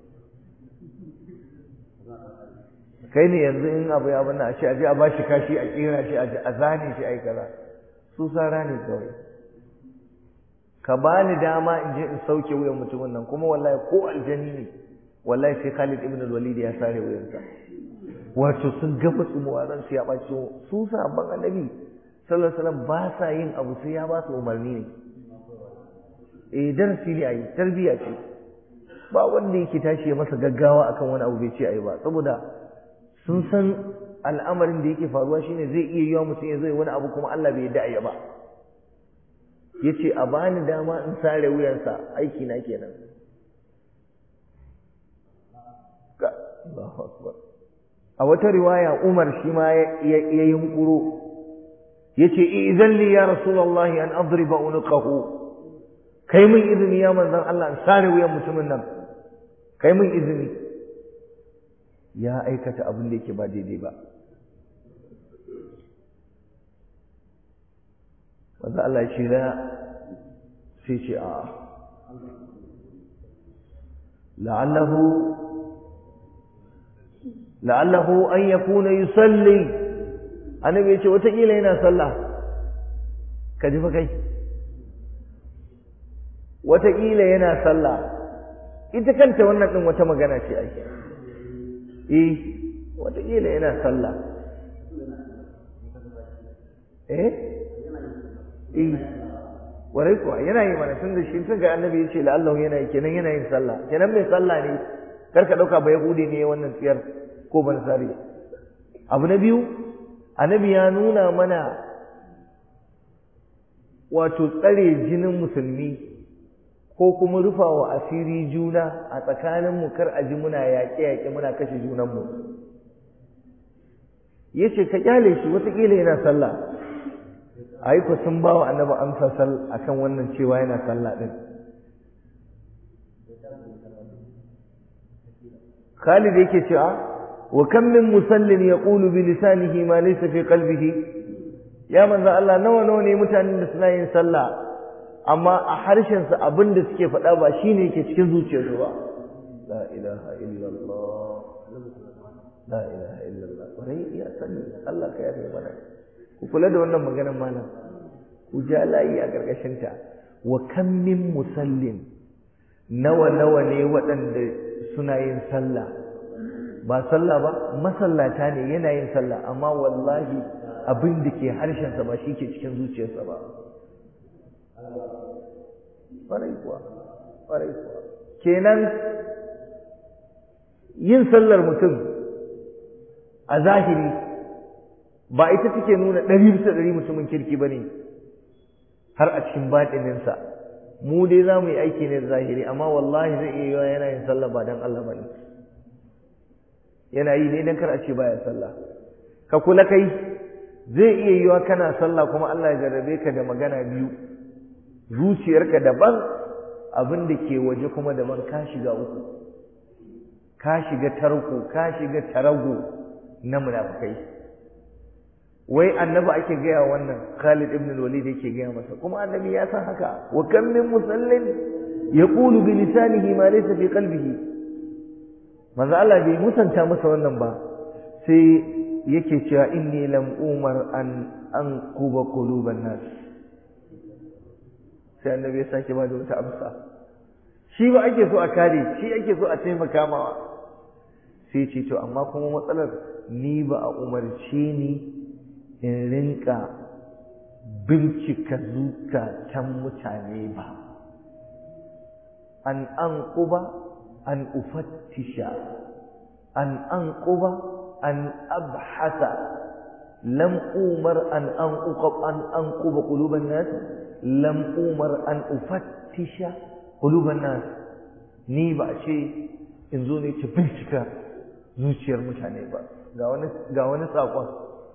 kai ne yanzu in abu ya bana a ce a je a bashi kashi a kira shi a zane shi a yi kaza su sara ne kawai ka bani dama in je in sauke wuyan mutumin nan kuma wallahi ko aljani ne wallahi sai Khalid ibn al-Walid ya sare wuyansa wato sun gaba tsumuwa ran su ya ɓaci su sabon annabi sallallahu alaihi wasallam ba sa yin abu sai ya ba su umarni ne eh darasi ne ayi tarbiya ce ba wanda yake tashi ya masa gaggawa akan wani abu bai ce ayi ba saboda sun san al'amarin da yake faruwa shine zai iya yiwa mutum ya zai wani abu kuma Allah bai yarda ba yace a bani dama in sare wuyansa aiki na kenan Allahu akbar a wata riwaya Umar shi ma ya yunkuro yace idan li ya rasulullahi an adriba unqahu kai min izini ya manzon Allah in sare wuyan mutumin nan kai min izini ya aikata abin da yake ba daidai ba wanda Allah shi na sai ce a la'allahu la'allahu an yakuna yusalli annabi yace wataƙila yana sallah ka ji fa kai wataƙila yana sallah ita kanta wannan ɗin wata magana ce ake eh wataƙila yana sallah eh eh warai kuwa yana yi mana tun da shi tun ga annabi ya ce la'allahu yana yi kenan yana yin sallah kenan mai sallah ne kar ka ɗauka ba yahudi ne wannan tsiyar ko ban sari abu na biyu annabi ya nuna mana wato tsare jinin musulmi ko kuma rufa wa asiri juna a tsakaninmu kar a ji muna yaƙe-yaƙe muna kashe junanmu ya ce ka kyale shi watakila yana sallah a yi sun ba wa annaba amsa a kan wannan cewa yana sallah ɗin Khalid yake cewa wa kam min musallin yaqulu bi lisanihi ma laysa fi qalbihi ya manzo Allah nawa nawa ne mutanen da suna yin sallah amma a harshen su abin da suke faɗa ba shine yake cikin zuciyarsu ba la ilaha illallah la ilaha illallah wai ya sani Allah ka yafe mana ku kula da wannan maganar malam ku ja layi a gargashin ta wa kam min musallin nawa nawa ne waɗanda suna yin sallah ba sallah ba masallata ne yana yin sallah amma wallahi abin da ke harshensa ba shi ke cikin zuciyarsa ba ƙwarai kuwa ƙwarai kuwa kenan yin sallar mutum a zahiri ba ita take nuna ɗari bisa ɗari mutumin kirki ba ne har a cikin baɗininsa mu dai za mu yi aiki ne da zahiri amma wallahi zai iya yiwa yana yin sallah ba don Allah ba ne yana yi ne don kar a ce baya sallah ka kula kai zai iya yiwa kana sallah kuma Allah ya jarrabe ka da magana biyu zuciyarka daban abin da ke waje kuma daban ka shiga uku ka shiga tarko ka shiga tarago na munafikai wai annabi ake gaya wannan Khalid ibn al-Walid yake gaya masa kuma annabi ya san haka wa kam min musallin yaqulu bi lisanihi ma laysa fi qalbihi manzo Allah bai musanta masa wannan ba sai yake cewa inni lam umar an anquba quluban nas sai annabi ya sake ba da wata amsa shi ba ake so a kare shi ake so a taimaka mawa sai ce to amma kuma matsalar ni ba a umarce ni in rinka bincika zukatan mutane ba an anquba an ufattisha an anquba an abhasa lam umar an anqub an anquba quluban nas lam umar an ufattisha quluban nas ni ba ce in zo ne ta bincika zuciyar mutane ba ga wani ga wani sakon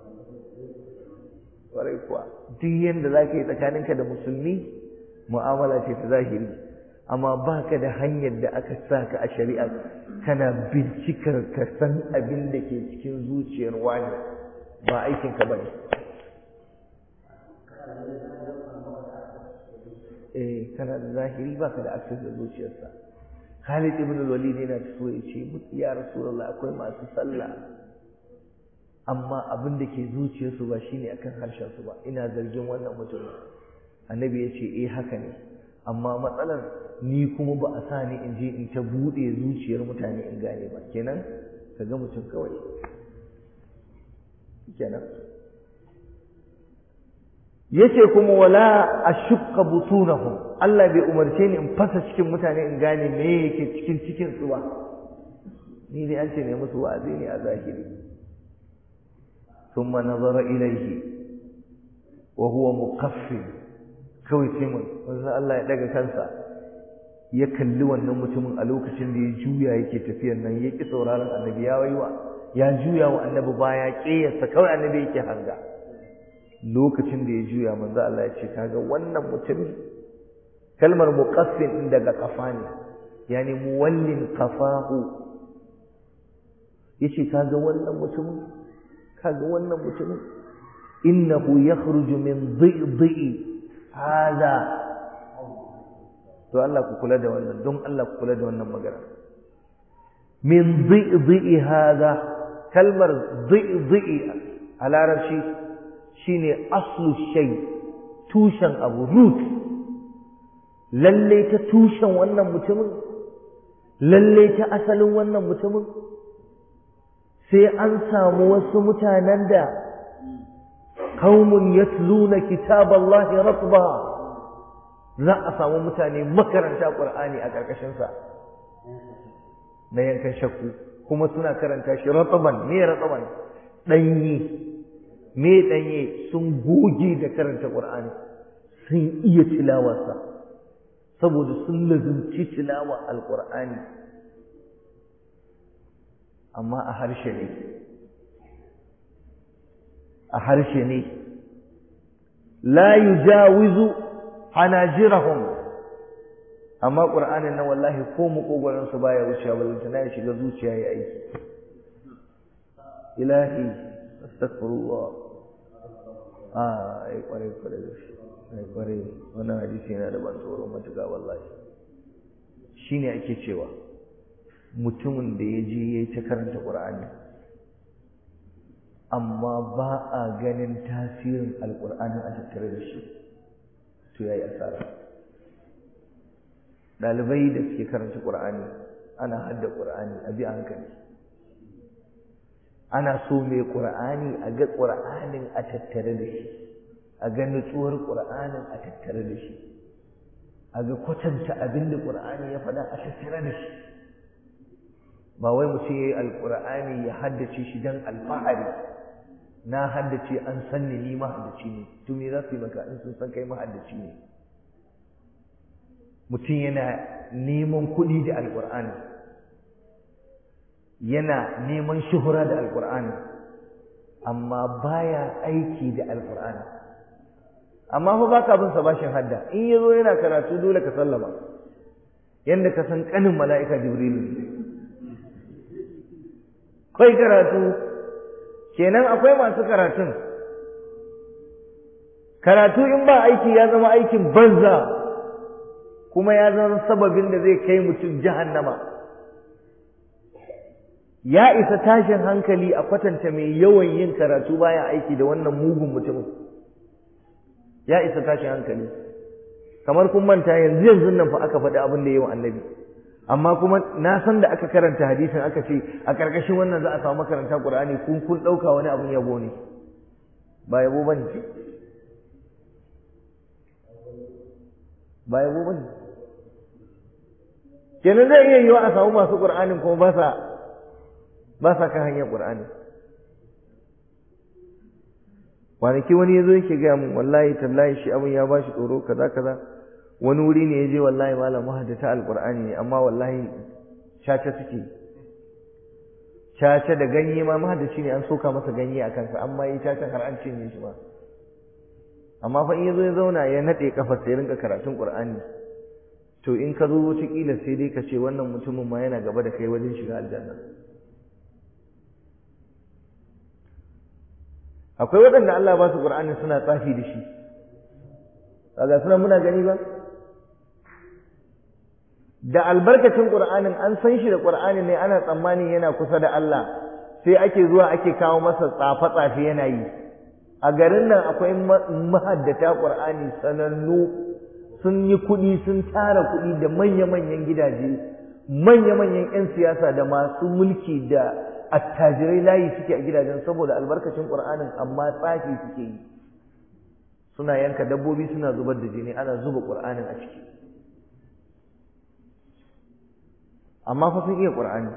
kwarai kuwa duk yanda zaka yi tsakaninka da musulmi mu'amala ce ta zahiri amma ba ka da hanyar da aka sa ka a shari'a kana bincikar ka san abin da ke cikin zuciyar wani ba aikinka ba ne eh kana da zahiri ba ka da access da zuciyarsa Khalid ibn al-Walid yana so ya ce ya Rasulullah akwai masu sallah amma abin da ke zuciyarsu ba shine akan harshen su ba ina zargin wannan mutum annabi ya ce eh haka ne amma matsalar ni kuma ba a sa ni in je in ta buɗe zuciyar mutane in gane ba kenan ka ga mutum kawai kenan yace kuma wala ashqa butunahum Allah bai umarce ni in fasa cikin mutane in gane me yake cikin cikin su ba ni dai an ce ne musu wa'azi ne a zahiri thumma nazara ilayhi wa huwa muqaffil kawai sai mun wanzan Allah ya daga kansa ya kalli wannan mutumin a lokacin da ya juya yake tafiyar nan ya ki sauraron annabi ya waiwa ya juya wa annabi baya ƙeyarsa kawai annabi yake hanga lokacin da ya juya manzo Allah ya ce kaga wannan mutumin kalmar muqaffin din daga kafa ne yani muwallin qafahu yace kaga wannan mutumin kaga wannan mutumin innahu yakhruju min dhi'i hada to Allah ku kula da wannan don Allah ku kula da wannan magana min dhi'i hada kalmar dhi'i a larabci shine aslu shay tushen abu root lalle ta tushen wannan mutumin lalle ta asalin wannan mutumin sai an samu wasu mutanen da qaumun yatluna kitaballahi ratba za a samu mutane makaranta qur'ani a karkashin sa na yankan shakku kuma suna karanta shi ratban me ratban danyi me danye sun goge da karanta qur'ani sun iya tilawarsa saboda sun lazumci tilawa alƙur'ani amma a harshe ne a harshe ne la yujawizu hanajirahum amma qur'anin nan wallahi ko mukogoran su baya wucewa balanta na ya shiga zuciya ya aiki ilahi astaghfirullah ah ai kware kware da shi ai kware wannan hadisi yana da ban tsoro matuƙa wallahi shine ake cewa mutumin da ya je ya ta karanta qur'ani amma ba a ganin tasirin alƙur'anin a tattare da shi to yayi asara ɗalibai da suke karanta ƙur'ani ana hadda ƙur'ani a bi hankali ana so mai ƙur'ani a ga ƙur'anin a tattare da shi a ga nutsuwar ƙur'anin a tattare da shi a ga kwatanta abin da ƙur'ani ya faɗa a tattare da shi ba wai mutum ya yi alƙur'ani ya haddace shi don alfahari na haddace an san ni ni mahaddaci ne to me za su yi maka in sun san kai mahaddaci ne mutum yana neman kuɗi da alƙur'ani yana neman shuhura da alƙur'ani amma baya aiki da alƙur'ani amma fa baka bin sa bashin hadda in yazo yana karatu dole ka sallama yanda ka san kanin mala'ika jibrilu kai karatu kenan akwai masu karatun karatu in ba aiki ya zama aikin banza kuma ya zama sababin da zai kai mutum jahannama ya isa tashin hankali a kwatanta mai yawan yin karatu baya aiki da wannan mugun mutumin ya isa tashin hankali kamar kun manta yanzu yanzu nan fa aka faɗi abin da yawan annabi amma kuma na san da aka karanta hadisin aka ce a ƙarƙashin wannan za a samu makaranta Qur'ani kun kun ɗauka wani abin yabo ne ba yabo bane ba yabo bane kenan zai iya yiwa a samu masu Qur'anin kuma ba sa ba sa kan hanyar Qur'ani kwanaki wani ya zo yake gaya min wallahi tallahi shi abin ya bashi tsoro kaza kaza wani wuri ne ya je wallahi malam mahaddata alqur'ani ne amma wallahi caca suke caca da ganye ma mahaddaci ne an soka masa ganye a kansa amma yi caca har an cinye shi ma amma fa in ya zo ya zauna ya naɗe kafar sai rinka karatun qur'ani to in ka zo wataƙila sai dai ka ce wannan mutumin ma yana gaba da kai wajen shiga aljanna akwai waɗanda Allah ba su qur'ani suna tsafi da shi kaga suna muna gani ba da albarkacin Qur'anin an san shi da Qur'ani ne ana tsammani yana kusa da Allah sai ake zuwa ake kawo masa tsafe-tsafe yana yi a garin nan akwai mahaddata Qur'ani sanannu sun yi kuɗi sun tara kuɗi da manya-manyan gidaje manya-manyan 'yan siyasa da masu mulki da attajirai layi suke a gidajen saboda albarkacin Qur'anin amma tsafi suke yi suna yanka dabbobi suna zubar da jini ana zuba Qur'anin a ciki amma fa sun iya Qur'ani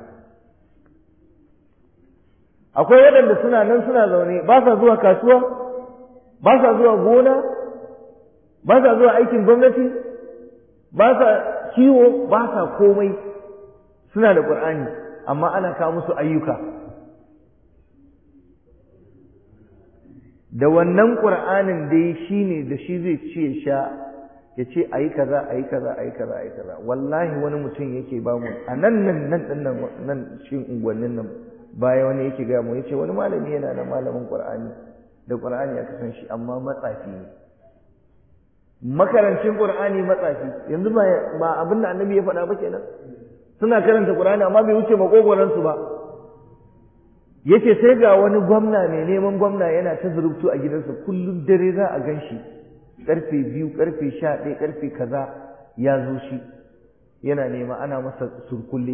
akwai waɗanda suna nan suna zaune ba sa zuwa kasuwa ba sa zuwa gona ba sa zuwa aikin gwamnati ba sa kiwo ba sa komai suna da Qur'ani amma ana kawo musu ayyuka da wannan Qur'anin dai shine da shi zai ci ya sha ya ce a yi kaza a yi kaza a yi kaza a yi kaza wallahi wani mutum yake ba mu a nan nan nan ɗin nan nan cikin unguwannin nan baya wani yake gaya mu yace wani malami yana da malamin qur'ani da qur'ani aka san shi amma matsafi ne makarancin qur'ani matsafi yanzu ba ba abin da annabi ya faɗa ba kenan suna karanta qur'ani amma bai wuce makogoran su ba yace sai ga wani gwamna mai neman gwamna yana ta zurubtu a gidansa kullum dare za a gan shi karfe biyu karfe sha ɗaya karfe kaza ya zo shi yana nema ana masa surkulle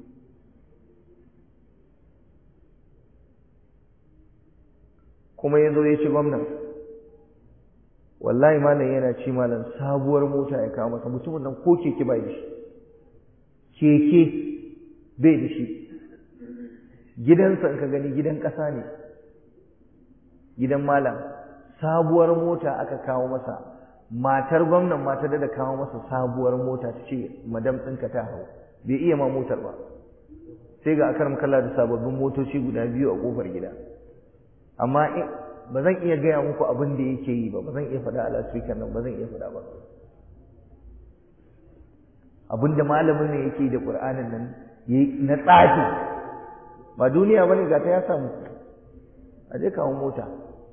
kuma ya zo ya ci gwamnan wallahi malam yana ci malam sabuwar mota ya kawo masa mutumin nan ko keke bai da shi keke bai da shi gidansa in ka gani gidan ƙasa ne gidan malam sabuwar mota aka kawo masa matar gwamnan mata da kawo masa sabuwar mota ta ce madam ɗinka ta hau bai iya ma motar ba sai ga akar makalla da sababbin motoci guda biyu a kofar gida amma ba zan iya gaya muku abin da yake yi ba ba zan iya faɗa a lasfikan nan ba zan iya faɗa ba abin da malamin ne yake da ƙur'anin nan na tsafi ba duniya ba ne ga ta ya samu a je kawo mota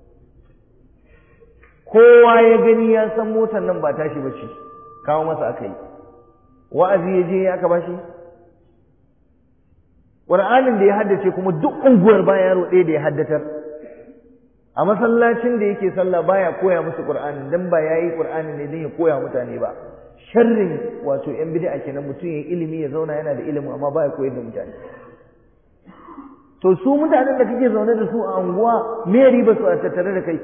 kowa ya gani ya san motar nan ba tashi ba ce kawo masa aka yi wa'azi ya je aka ba shi ƙur'anin da ya haddace kuma duk unguwar ba yaro ɗaya da ya haddatar a masallacin da yake sallah baya koya musu qur'ani dan ba yayi qur'ani ne dan ya koya mutane ba sharrin wato yan bid'a kenan mutum yayi ilimi ya zauna yana da ilimi amma baya koyar da mutane to su mutanen da kake zaune da su a anguwa me riba su a tattare da kai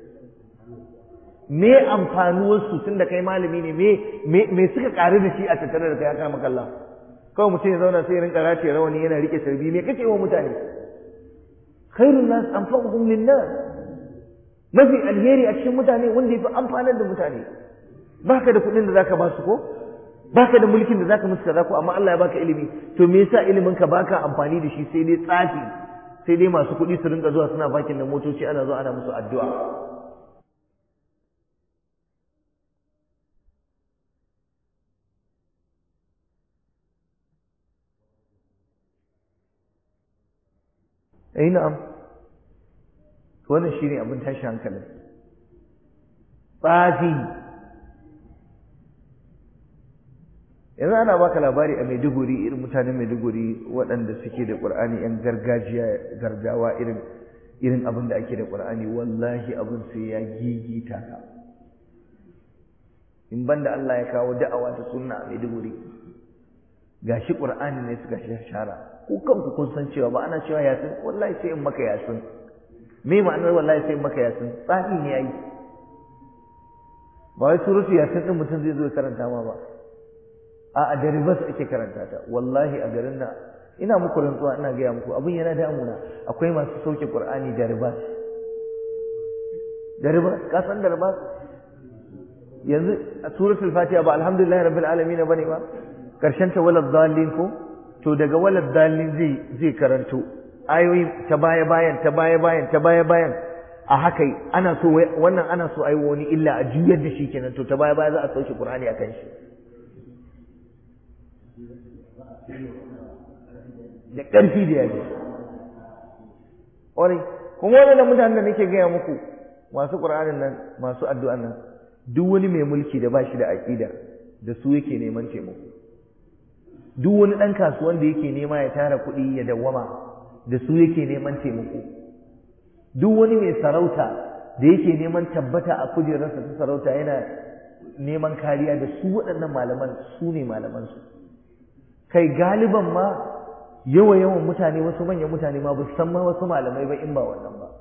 me amfanuwar su tunda kai malami ne me me suka karu da shi a tattare da kai ya kama kallon kawai mutum ya zauna sai ya rinka race rawani yana rike tarbi me kake wa mutane khairun nas anfa'uhum lin-nas mafi alheri a cikin mutane wanda yafi amfanar da mutane baka da kuɗin da zaka ba su ko baka da mulkin da zaka musu kaza ko amma Allah ya baka ilimi to me yasa ilimin ka baka amfani da shi sai dai tsafi sai dai masu kuɗi su rinka zuwa suna bakin da motoci ana zuwa ana musu addu'a eh na'am wannan shine abin tashi hankalin tsafi yanzu ana baka labari a Maiduguri irin mutanen Maiduguri waɗanda suke da Qur'ani yan gargajiya gargawa irin irin abin da ake da Qur'ani wallahi abin sai ya gigita ka in banda Allah ya kawo da'awa ta sunna a Maiduguri gashi Qur'ani ne suka shara ku kanku kun san cewa ba ana cewa yasin wallahi sai in maka yasin me ma'anar wallahi sai in maka yasin tsafi ne yayi ba wai suratu yasin din mutum zai zo ya karanta ma ba a a da ribas ake karanta ta wallahi a garin nan ina muku rantsuwa ina gaya muku abin yana damuna akwai masu sauke qur'ani da ribas da ribas ka san da ribas yanzu a suratul fatiha ba alhamdulillahi rabbil alamin bane ba karshen ta walad dallin ko to daga walad dallin zai zai karanto ayoyi ta baya bayan ta baya bayan ta baya bayan a haka ana so wannan ana so ayi wani illa a juyar da shi kenan to ta baya baya za a sauke qur'ani akan shi da ƙarfi da yaji ƙwarai kuma waɗannan mutanen da nake gaya muku masu ƙur'anin nan masu addu'an nan duk wani mai mulki da ba shi da aƙida da su yake neman taimako duk wani ɗan kasuwan da yake nema ya tara kuɗi ya dawwama da su yake neman taimako duk wani mai sarauta da yake neman tabbata a kujerarsa ta sarauta yana neman kariya da su waɗannan malaman su ne malamansu kai galiban ma yawa yawan mutane wasu manyan mutane ma ba san ma wasu malamai ba in ba wannan ba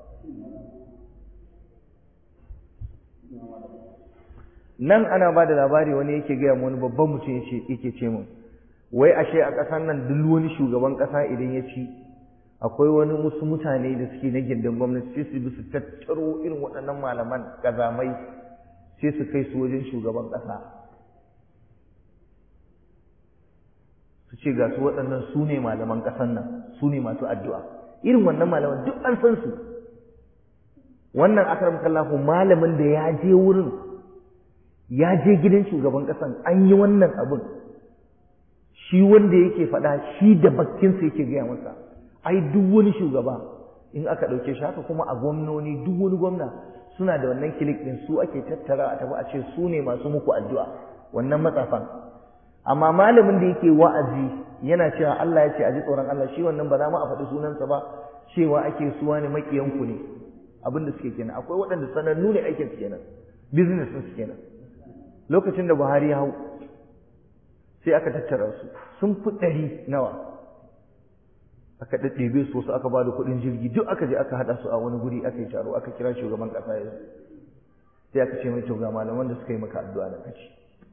nan ana ba da labari wani yake gaya wani babban mutum yake ce mun wai ashe a ƙasar nan duk wani shugaban ƙasa idan ya ci akwai wani musu mutane da suke na gindin gwamnati sai su bi su tattaro irin waɗannan malaman ƙazamai sai su kai su wajen shugaban ƙasa su ce ga su waɗannan su ne malaman ƙasar nan su ne masu addu'a irin wannan malaman duk an san su wannan akaram kallahu malamin da ya je wurin ya je gidan shugaban ƙasan an yi wannan abin shi wanda yake faɗa shi da bakkinsa yake gaya masa ai duk wani shugaba in aka ɗauke shi haka kuma a gwamnoni duk wani gwamna suna da wannan kilik ɗin su ake tattara a tafi a ce su ne masu muku addu'a wannan matsafan amma malamin da yake wa'azi yana cewa Allah ya ce a ji tsoron Allah shi wannan ba za mu a faɗi sunansa ba cewa ake suwa ne makiyanku ne abin da suke kenan akwai waɗanda sanannu ne aikin su kenan business su kenan lokacin da Buhari ya hau sai aka tattara su sun fi ɗari nawa aka ɗaɗɗebe su wasu aka ba da kuɗin jirgi duk aka je aka haɗa su a wani guri aka yi taro aka kira shugaban ƙasa ya sai aka ce mai to ga malaman da suka yi maka addu'a da kaci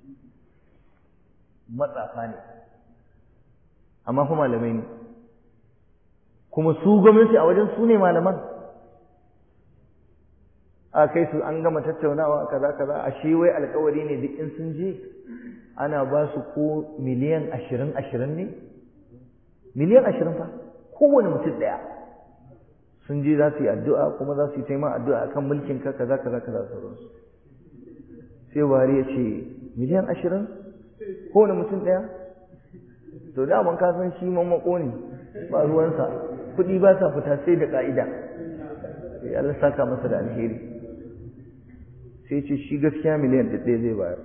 matsafa ne amma kuma malamai ne kuma su gwamnati a wajen su ne malaman a kai su an gama tattaunawa kaza kaza a shi wai alkawari ne duk in sun je ana ba su ko miliyan ashirin ashirin ne miliyan ashirin fa kowane mutum ɗaya sun je za su yi addu'a kuma za su yi taima addu'a akan mulkin ka kaza kaza kaza sauransu sai buhari ya ce miliyan ashirin kowane mutum ɗaya to daman ka san shi mamako ne ba ruwansa kuɗi ba sa fita sai da ƙa'ida sai Allah saka masa da alheri sai ce shi gaskiya miliyan ɗaya zai bayar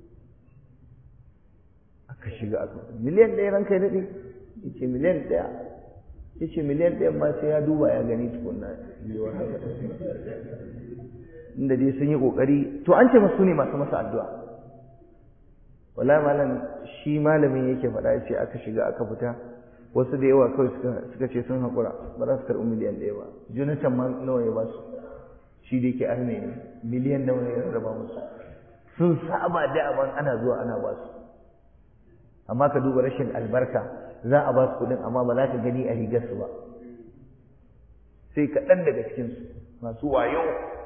aka shiga aka miliyan ɗaya ranka ya daɗe ya ce miliyan ɗaya ya ce miliyan ɗaya ma sai ya duba ya gani tukunna yiwuwar haka inda dai sun yi ƙoƙari to an ce masu ne masu masa addu'a wallahi malam shi malamin yake faɗa ya ce aka shiga aka fita wasu da yawa kawai suka ce sun haƙura ba za su karɓi miliyan ɗaya ba jonathan ma nawa ya ba su shi da yake arme ne miliyan nawa ya rarraba musu sun saba da aban ana zuwa ana ba su amma ka duba rashin albarka za a ba su kuɗin amma ba za ka gani a rigarsu ba sai kaɗan daga cikinsu masu wayo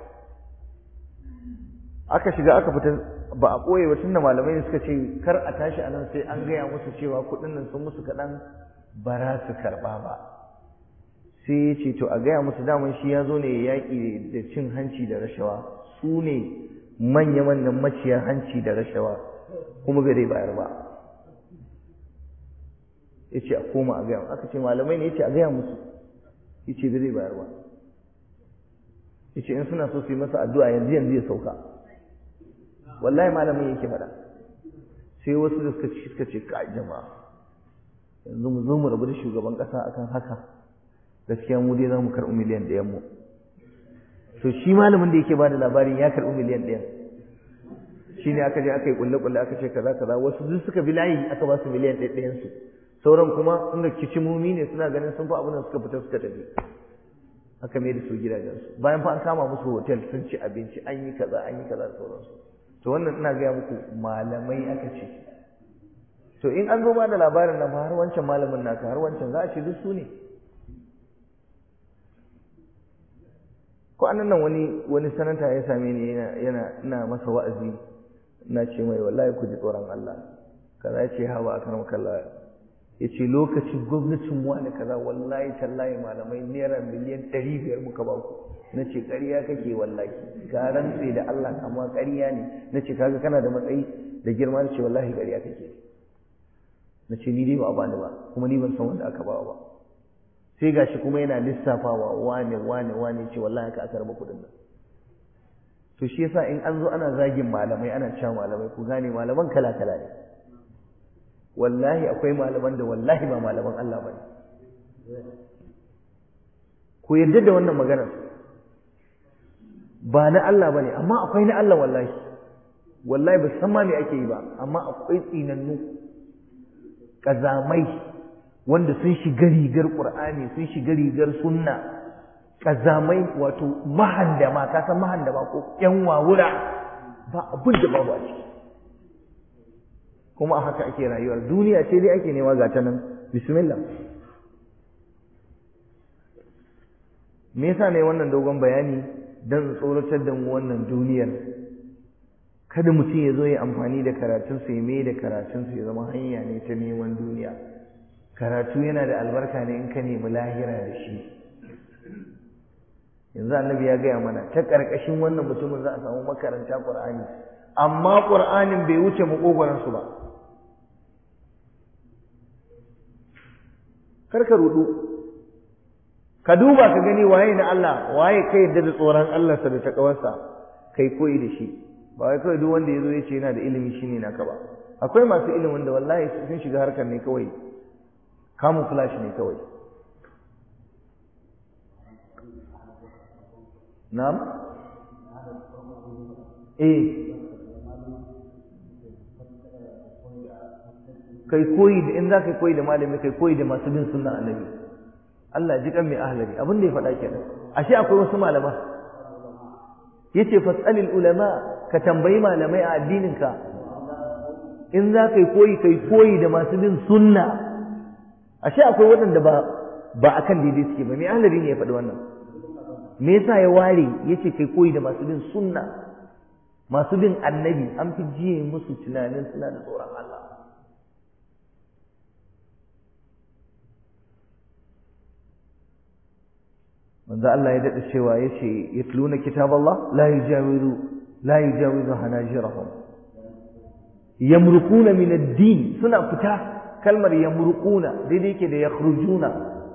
aka shiga aka fita ba a ɓoye ba tunda malamai suka ce kar a tashi a nan sai an gaya musu cewa kuɗin nan sun musu kaɗan ba za su karɓa ba sai ya ce to a gaya musu daman shi ya zo ne ya yaƙi da cin hanci da rashawa su ne manya-manyan maciya hanci da rashawa kuma bai zai bayar ba ya ce a koma a gaya aka ce malamai ne ya ce a gaya musu ya ce bai zai bayar ba ya ce in suna so su yi masa addu'a yanzu yanzu ya sauka wallahi malamin yake faɗa sai wasu da suka ci suka ce ka jama'a yanzu mu zo mu rabu da shugaban ƙasa akan haka gaskiya mu dai za mu karɓi miliyan ɗayan mu to shi malamin da yake bada labarin ya karɓi miliyan ɗayan shi ne aka je aka yi kulle-kulle aka ce kaza kaza wasu duk suka bi layi aka ba su miliyan ɗayan su sauran kuma inda kicimomi ne suna ganin sun fi abin da suka fita suka tafi aka mai da su gidajensu bayan fa an kama musu hotel sun ci abinci an yi kaza an yi kaza da sauransu to wannan ina gaya muku malamai aka ce to in an zo ma da labarin nan har wancan malamin naka har wancan za a ce duk su ne ko annan nan wani wani sanata ya same ni yana yana ina masa wa'azi ina ce mai wallahi ku ji tsoron Allah kaza ce hawa akan makalla ya ce lokacin gwamnatin wani kaza wallahi tallahi malamai naira miliyan ɗari biyar muka ba ku na ce ƙarya kake wallahi ka rantse da Allah amma ƙarya ne na ce kaga kana da matsayi da girma na ce wallahi ƙarya kake na ce ni dai ba a bani ba kuma ni ban san wanda aka ba ba sai gashi kuma yana lissafawa wane wane wane ce wallahi ka aka raba kuɗin nan to shi yasa in an zo ana zagin malamai ana cewa malamai ku gane malaman kala kala ne wallahi akwai malaman da wallahi ba malaman Allah ba ne ku yarda da wannan maganar ba na Allah ba ne amma akwai na Allah wallahi wallahi ba san ma me ake yi ba amma akwai tsinannu ƙazamai wanda sun shiga rigar ƙur'ani sun shiga rigar sunna ƙazamai wato mahandama ka san mahandama ko ƴan wawura ba abin da babu a ciki kuma a haka ake rayuwar duniya ce dai ake nema ga ta nan bismillah me yasa ne wannan dogon bayani don tsoratar da mu wannan duniyar kada mutum ya zo ya amfani da karatunsa ya mai da karatunsa ya zama hanya ne ta neman duniya karatu yana da albarka ne in ka nemi lahira da shi yanzu annabi ya gaya mana ta ƙarƙashin wannan mutumin za a samu makaranta ƙur'ani amma ƙur'anin bai wuce maƙogwaransu ba kar ka rudu ka duba ka gani waye na Allah waye ka yadda da tsoron Allah sa da takawarsa kai koyi da shi ba wai kawai duk wanda yazo yace yana da ilimi shine naka ba akwai masu ilimin da wallahi sun shiga harkar ne kawai kamun flash ne kawai na'am eh kai koyi da in za ka koyi da malami kai koyi da masu bin sunna annabi Allah ji kan mai ahlari abin da ya faɗa kenan ashe akwai wasu malama yace fasalil ulama ka tambayi malamai a addinin ka in za ka koyi kai koyi da masu bin sunna ashe akwai waɗanda ba ba akan daidai suke ba mai ahlari ne ya faɗi wannan me yasa ya ware yace kai koyi da masu bin sunna masu bin annabi an fi jiye musu tunanin suna da tsoron Allah manzo Allah ya dada cewa yace yatluna kitaballah la yujawizu la yujawizu hanajirahum yamruquna min ad-din suna fita kalmar yamruquna daidai yake da yakhrujuna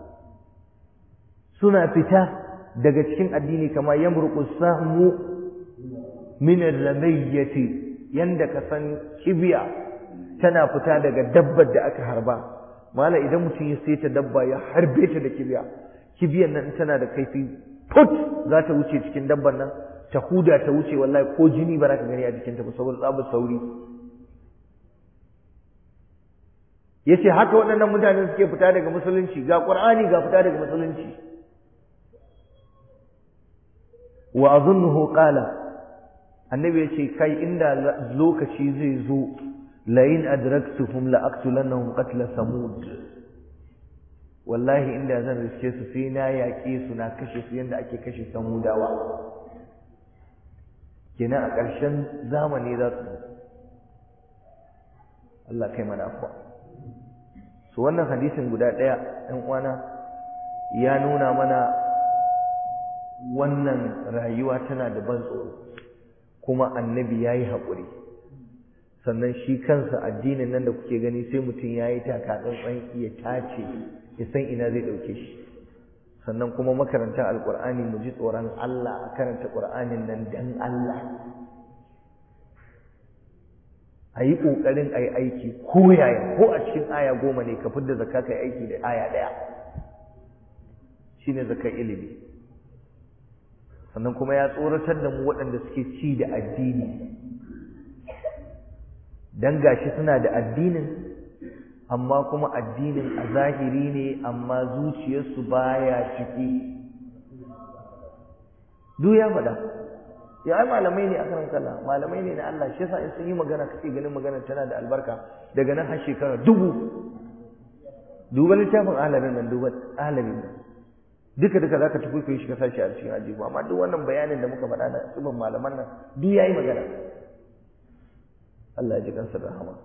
suna fita daga cikin addini kama yamruqu sahmu min ar-ramayyati yanda ka san kibiya tana fita daga dabbar da aka harba mala idan mutum ya saita dabba ya harbe ta da kibiya kibiyan nan tana da kaifi put za ta wuce cikin dabban nan ta huda ta wuce wallahi ko jini ba za ka gani a jikinta ba saboda tsabar sauri yace haka waɗannan mutane suke fita daga musulunci ga qur'ani ga fita daga musulunci wa azunnuhu qala annabi yace kai inda lokaci zai zo la in adraktuhum la aqtulannahum qatla samud wallahi inda zan riske su sai na yaƙe su na kashe su yadda ake kashe samudawa kenan a ƙarshen zamani za su Allah kai mana afuwa su wannan hadisin guda ɗaya ɗan uwana ya nuna mana wannan rayuwa tana da ban tsoro kuma annabi ya yi haƙuri sannan shi kansa addinin nan da kuke gani sai mutum ya yi taka tsantsan ya tace ya san ina zai ɗauke shi sannan kuma makaranta alƙur'ani mu ji tsoron Allah a karanta ƙur'anin nan dan Allah a yi ƙoƙarin a yi aiki ko yaya ko a cikin aya goma ne ka fidda zakka ka yi aiki da aya ɗaya shine zakar ilimi sannan kuma ya tsoratar da mu waɗanda suke ci da addini dan gashi suna da addinin amma kuma addinin a zahiri ne amma zuciyarsu baya ciki duk ya faɗa ya ai malamai ne akan kalla malamai ne na Allah shi yasa in sun yi magana kake ganin magana tana da albarka daga nan har shekara dubu duba littafin alamin nan duba alamin nan duka duka zaka tafi kai shi ka sashi a cikin ajibu amma duk wannan bayanin da muka faɗa na tsibin malaman nan duk yayi magana Allah ya ji kansa da rahama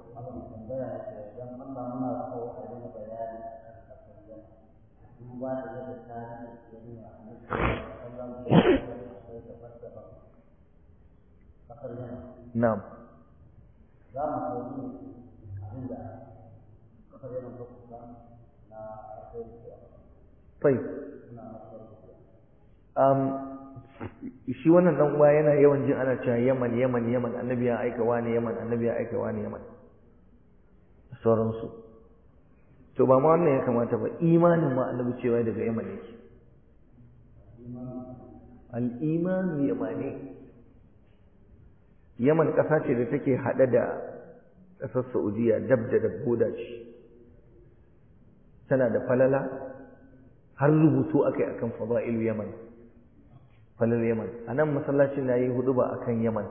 Na'am. Za mu koyi abin da kasar yana lokuta na Fai. Um, shi wannan dan uwa yana yawan jin ana cewa Yaman Yaman Yaman annabi ya aika wani Yaman annabi ya aika wani Yaman sauransu to ba ma wannan ya kamata ba imanin ma annabi cewa daga Yaman yake al-iman yamani Yaman ƙasa ce da take haɗe da ƙasar Saudiya dab da dabboda ce tana da falala har rubutu akai akan fada'ilu Yaman falal Yaman a nan masallacin na yi huduba a kan Yaman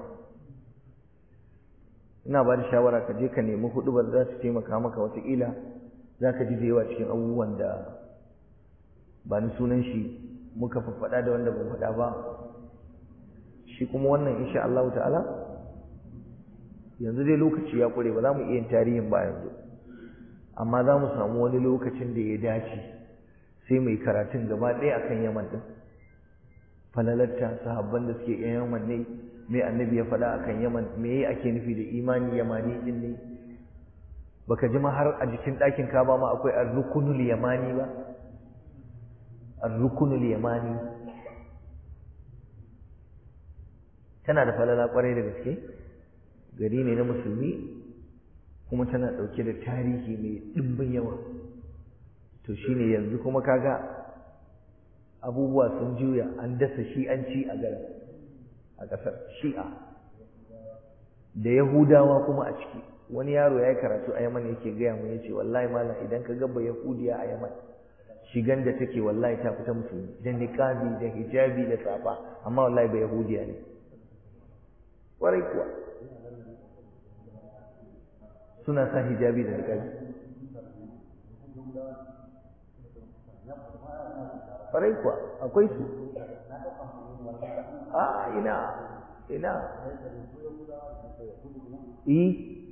ina ba da shawara ka je ka nemi hudubar za su taimaka maka wataƙila za ka ji da yawa cikin abubuwan da ba ni sunan shi muka faɗa da wanda ban faɗa ba shi kuma wannan insha Allah ta'ala yanzu dai lokaci ya ƙure ba za mu iya yin tarihin ba yanzu amma za mu samu wani lokacin da ya dace sai mai karatun gaba ɗaya akan Yaman ɗin falalarta sahabban da suke yan yaman ne me annabi ya faɗa akan yaman me ake nufi da imani yamani din ne baka ji ma har a jikin ɗakin kaba ma akwai ar-rukunul yamani ba ar-rukunul yamani tana da falala kwarai da gaske gari ne na musulmi kuma tana ɗauke da tarihi mai ɗimbin yawa to shine yanzu kuma kaga abubuwa sun juya an dasa shi'anci a garin a ƙasar shi'a da yahudawa kuma a ciki wani yaro ya yi karatu a yaman yake gaya mu yace wallahi malam idan ka gaba yahudiya a yaman shigan da take wallahi ta fita musulmi da niqabi da hijabi da safa amma wallahi ba yahudiya ne warai kuwa suna sa hijabi da niqabi farai kuwa akwai su a ina ina yi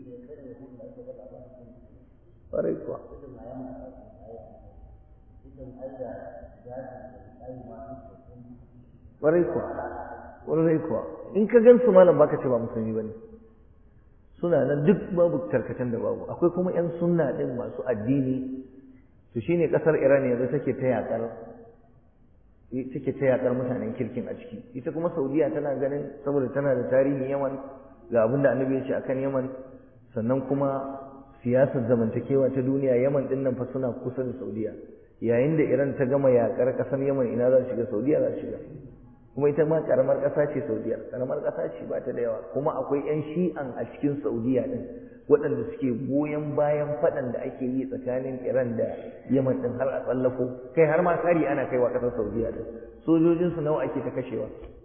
ƙwarai kuwa ƙwarai kuwa ƙwarai kuwa in ka gan su malam baka ce ba musulmi ba ne suna nan duk babu tarkacen da babu akwai kuma 'yan sunna ɗin masu addini to shine ƙasar iran yanzu take ta yaƙar take ta yaƙar mutanen kirkin a ciki ita kuma saudiya tana ganin saboda tana da tarihin yaman ga abin da annabi ya ce akan yaman sannan kuma siyasar zamantakewa ta duniya yaman ɗin nan fa suna kusa da saudiya yayin da iran ta gama yaƙar ƙasar yaman ina za shiga saudiya za shiga kuma ita ma karamar ƙasa ce saudiya karamar ƙasa ce ba ta da yawa kuma akwai 'yan shi'an a cikin saudiya ɗin waɗanda suke goyon bayan faɗan da ake yi tsakanin iran da yaman ɗin har a tsallako kai har ma kari ana kaiwa ƙasar saudiya ɗin sojojinsu nawa ake ta kashewa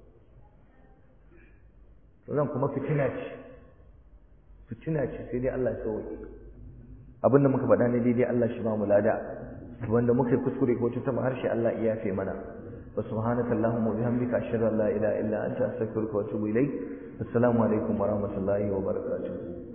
nan kuma fitina ce fitina ce sai dai allah ya sauke abin da muka faɗa ne daidai allah shi ba mu lada wanda muka yi kuskure ko ta harshe allah ya yafe mana وسبحانك اللهم وبحمدك أشهد أن لا إله إلا أنت أستغفرك وأتوب إليك السلام عليكم ورحمة الله وبركاته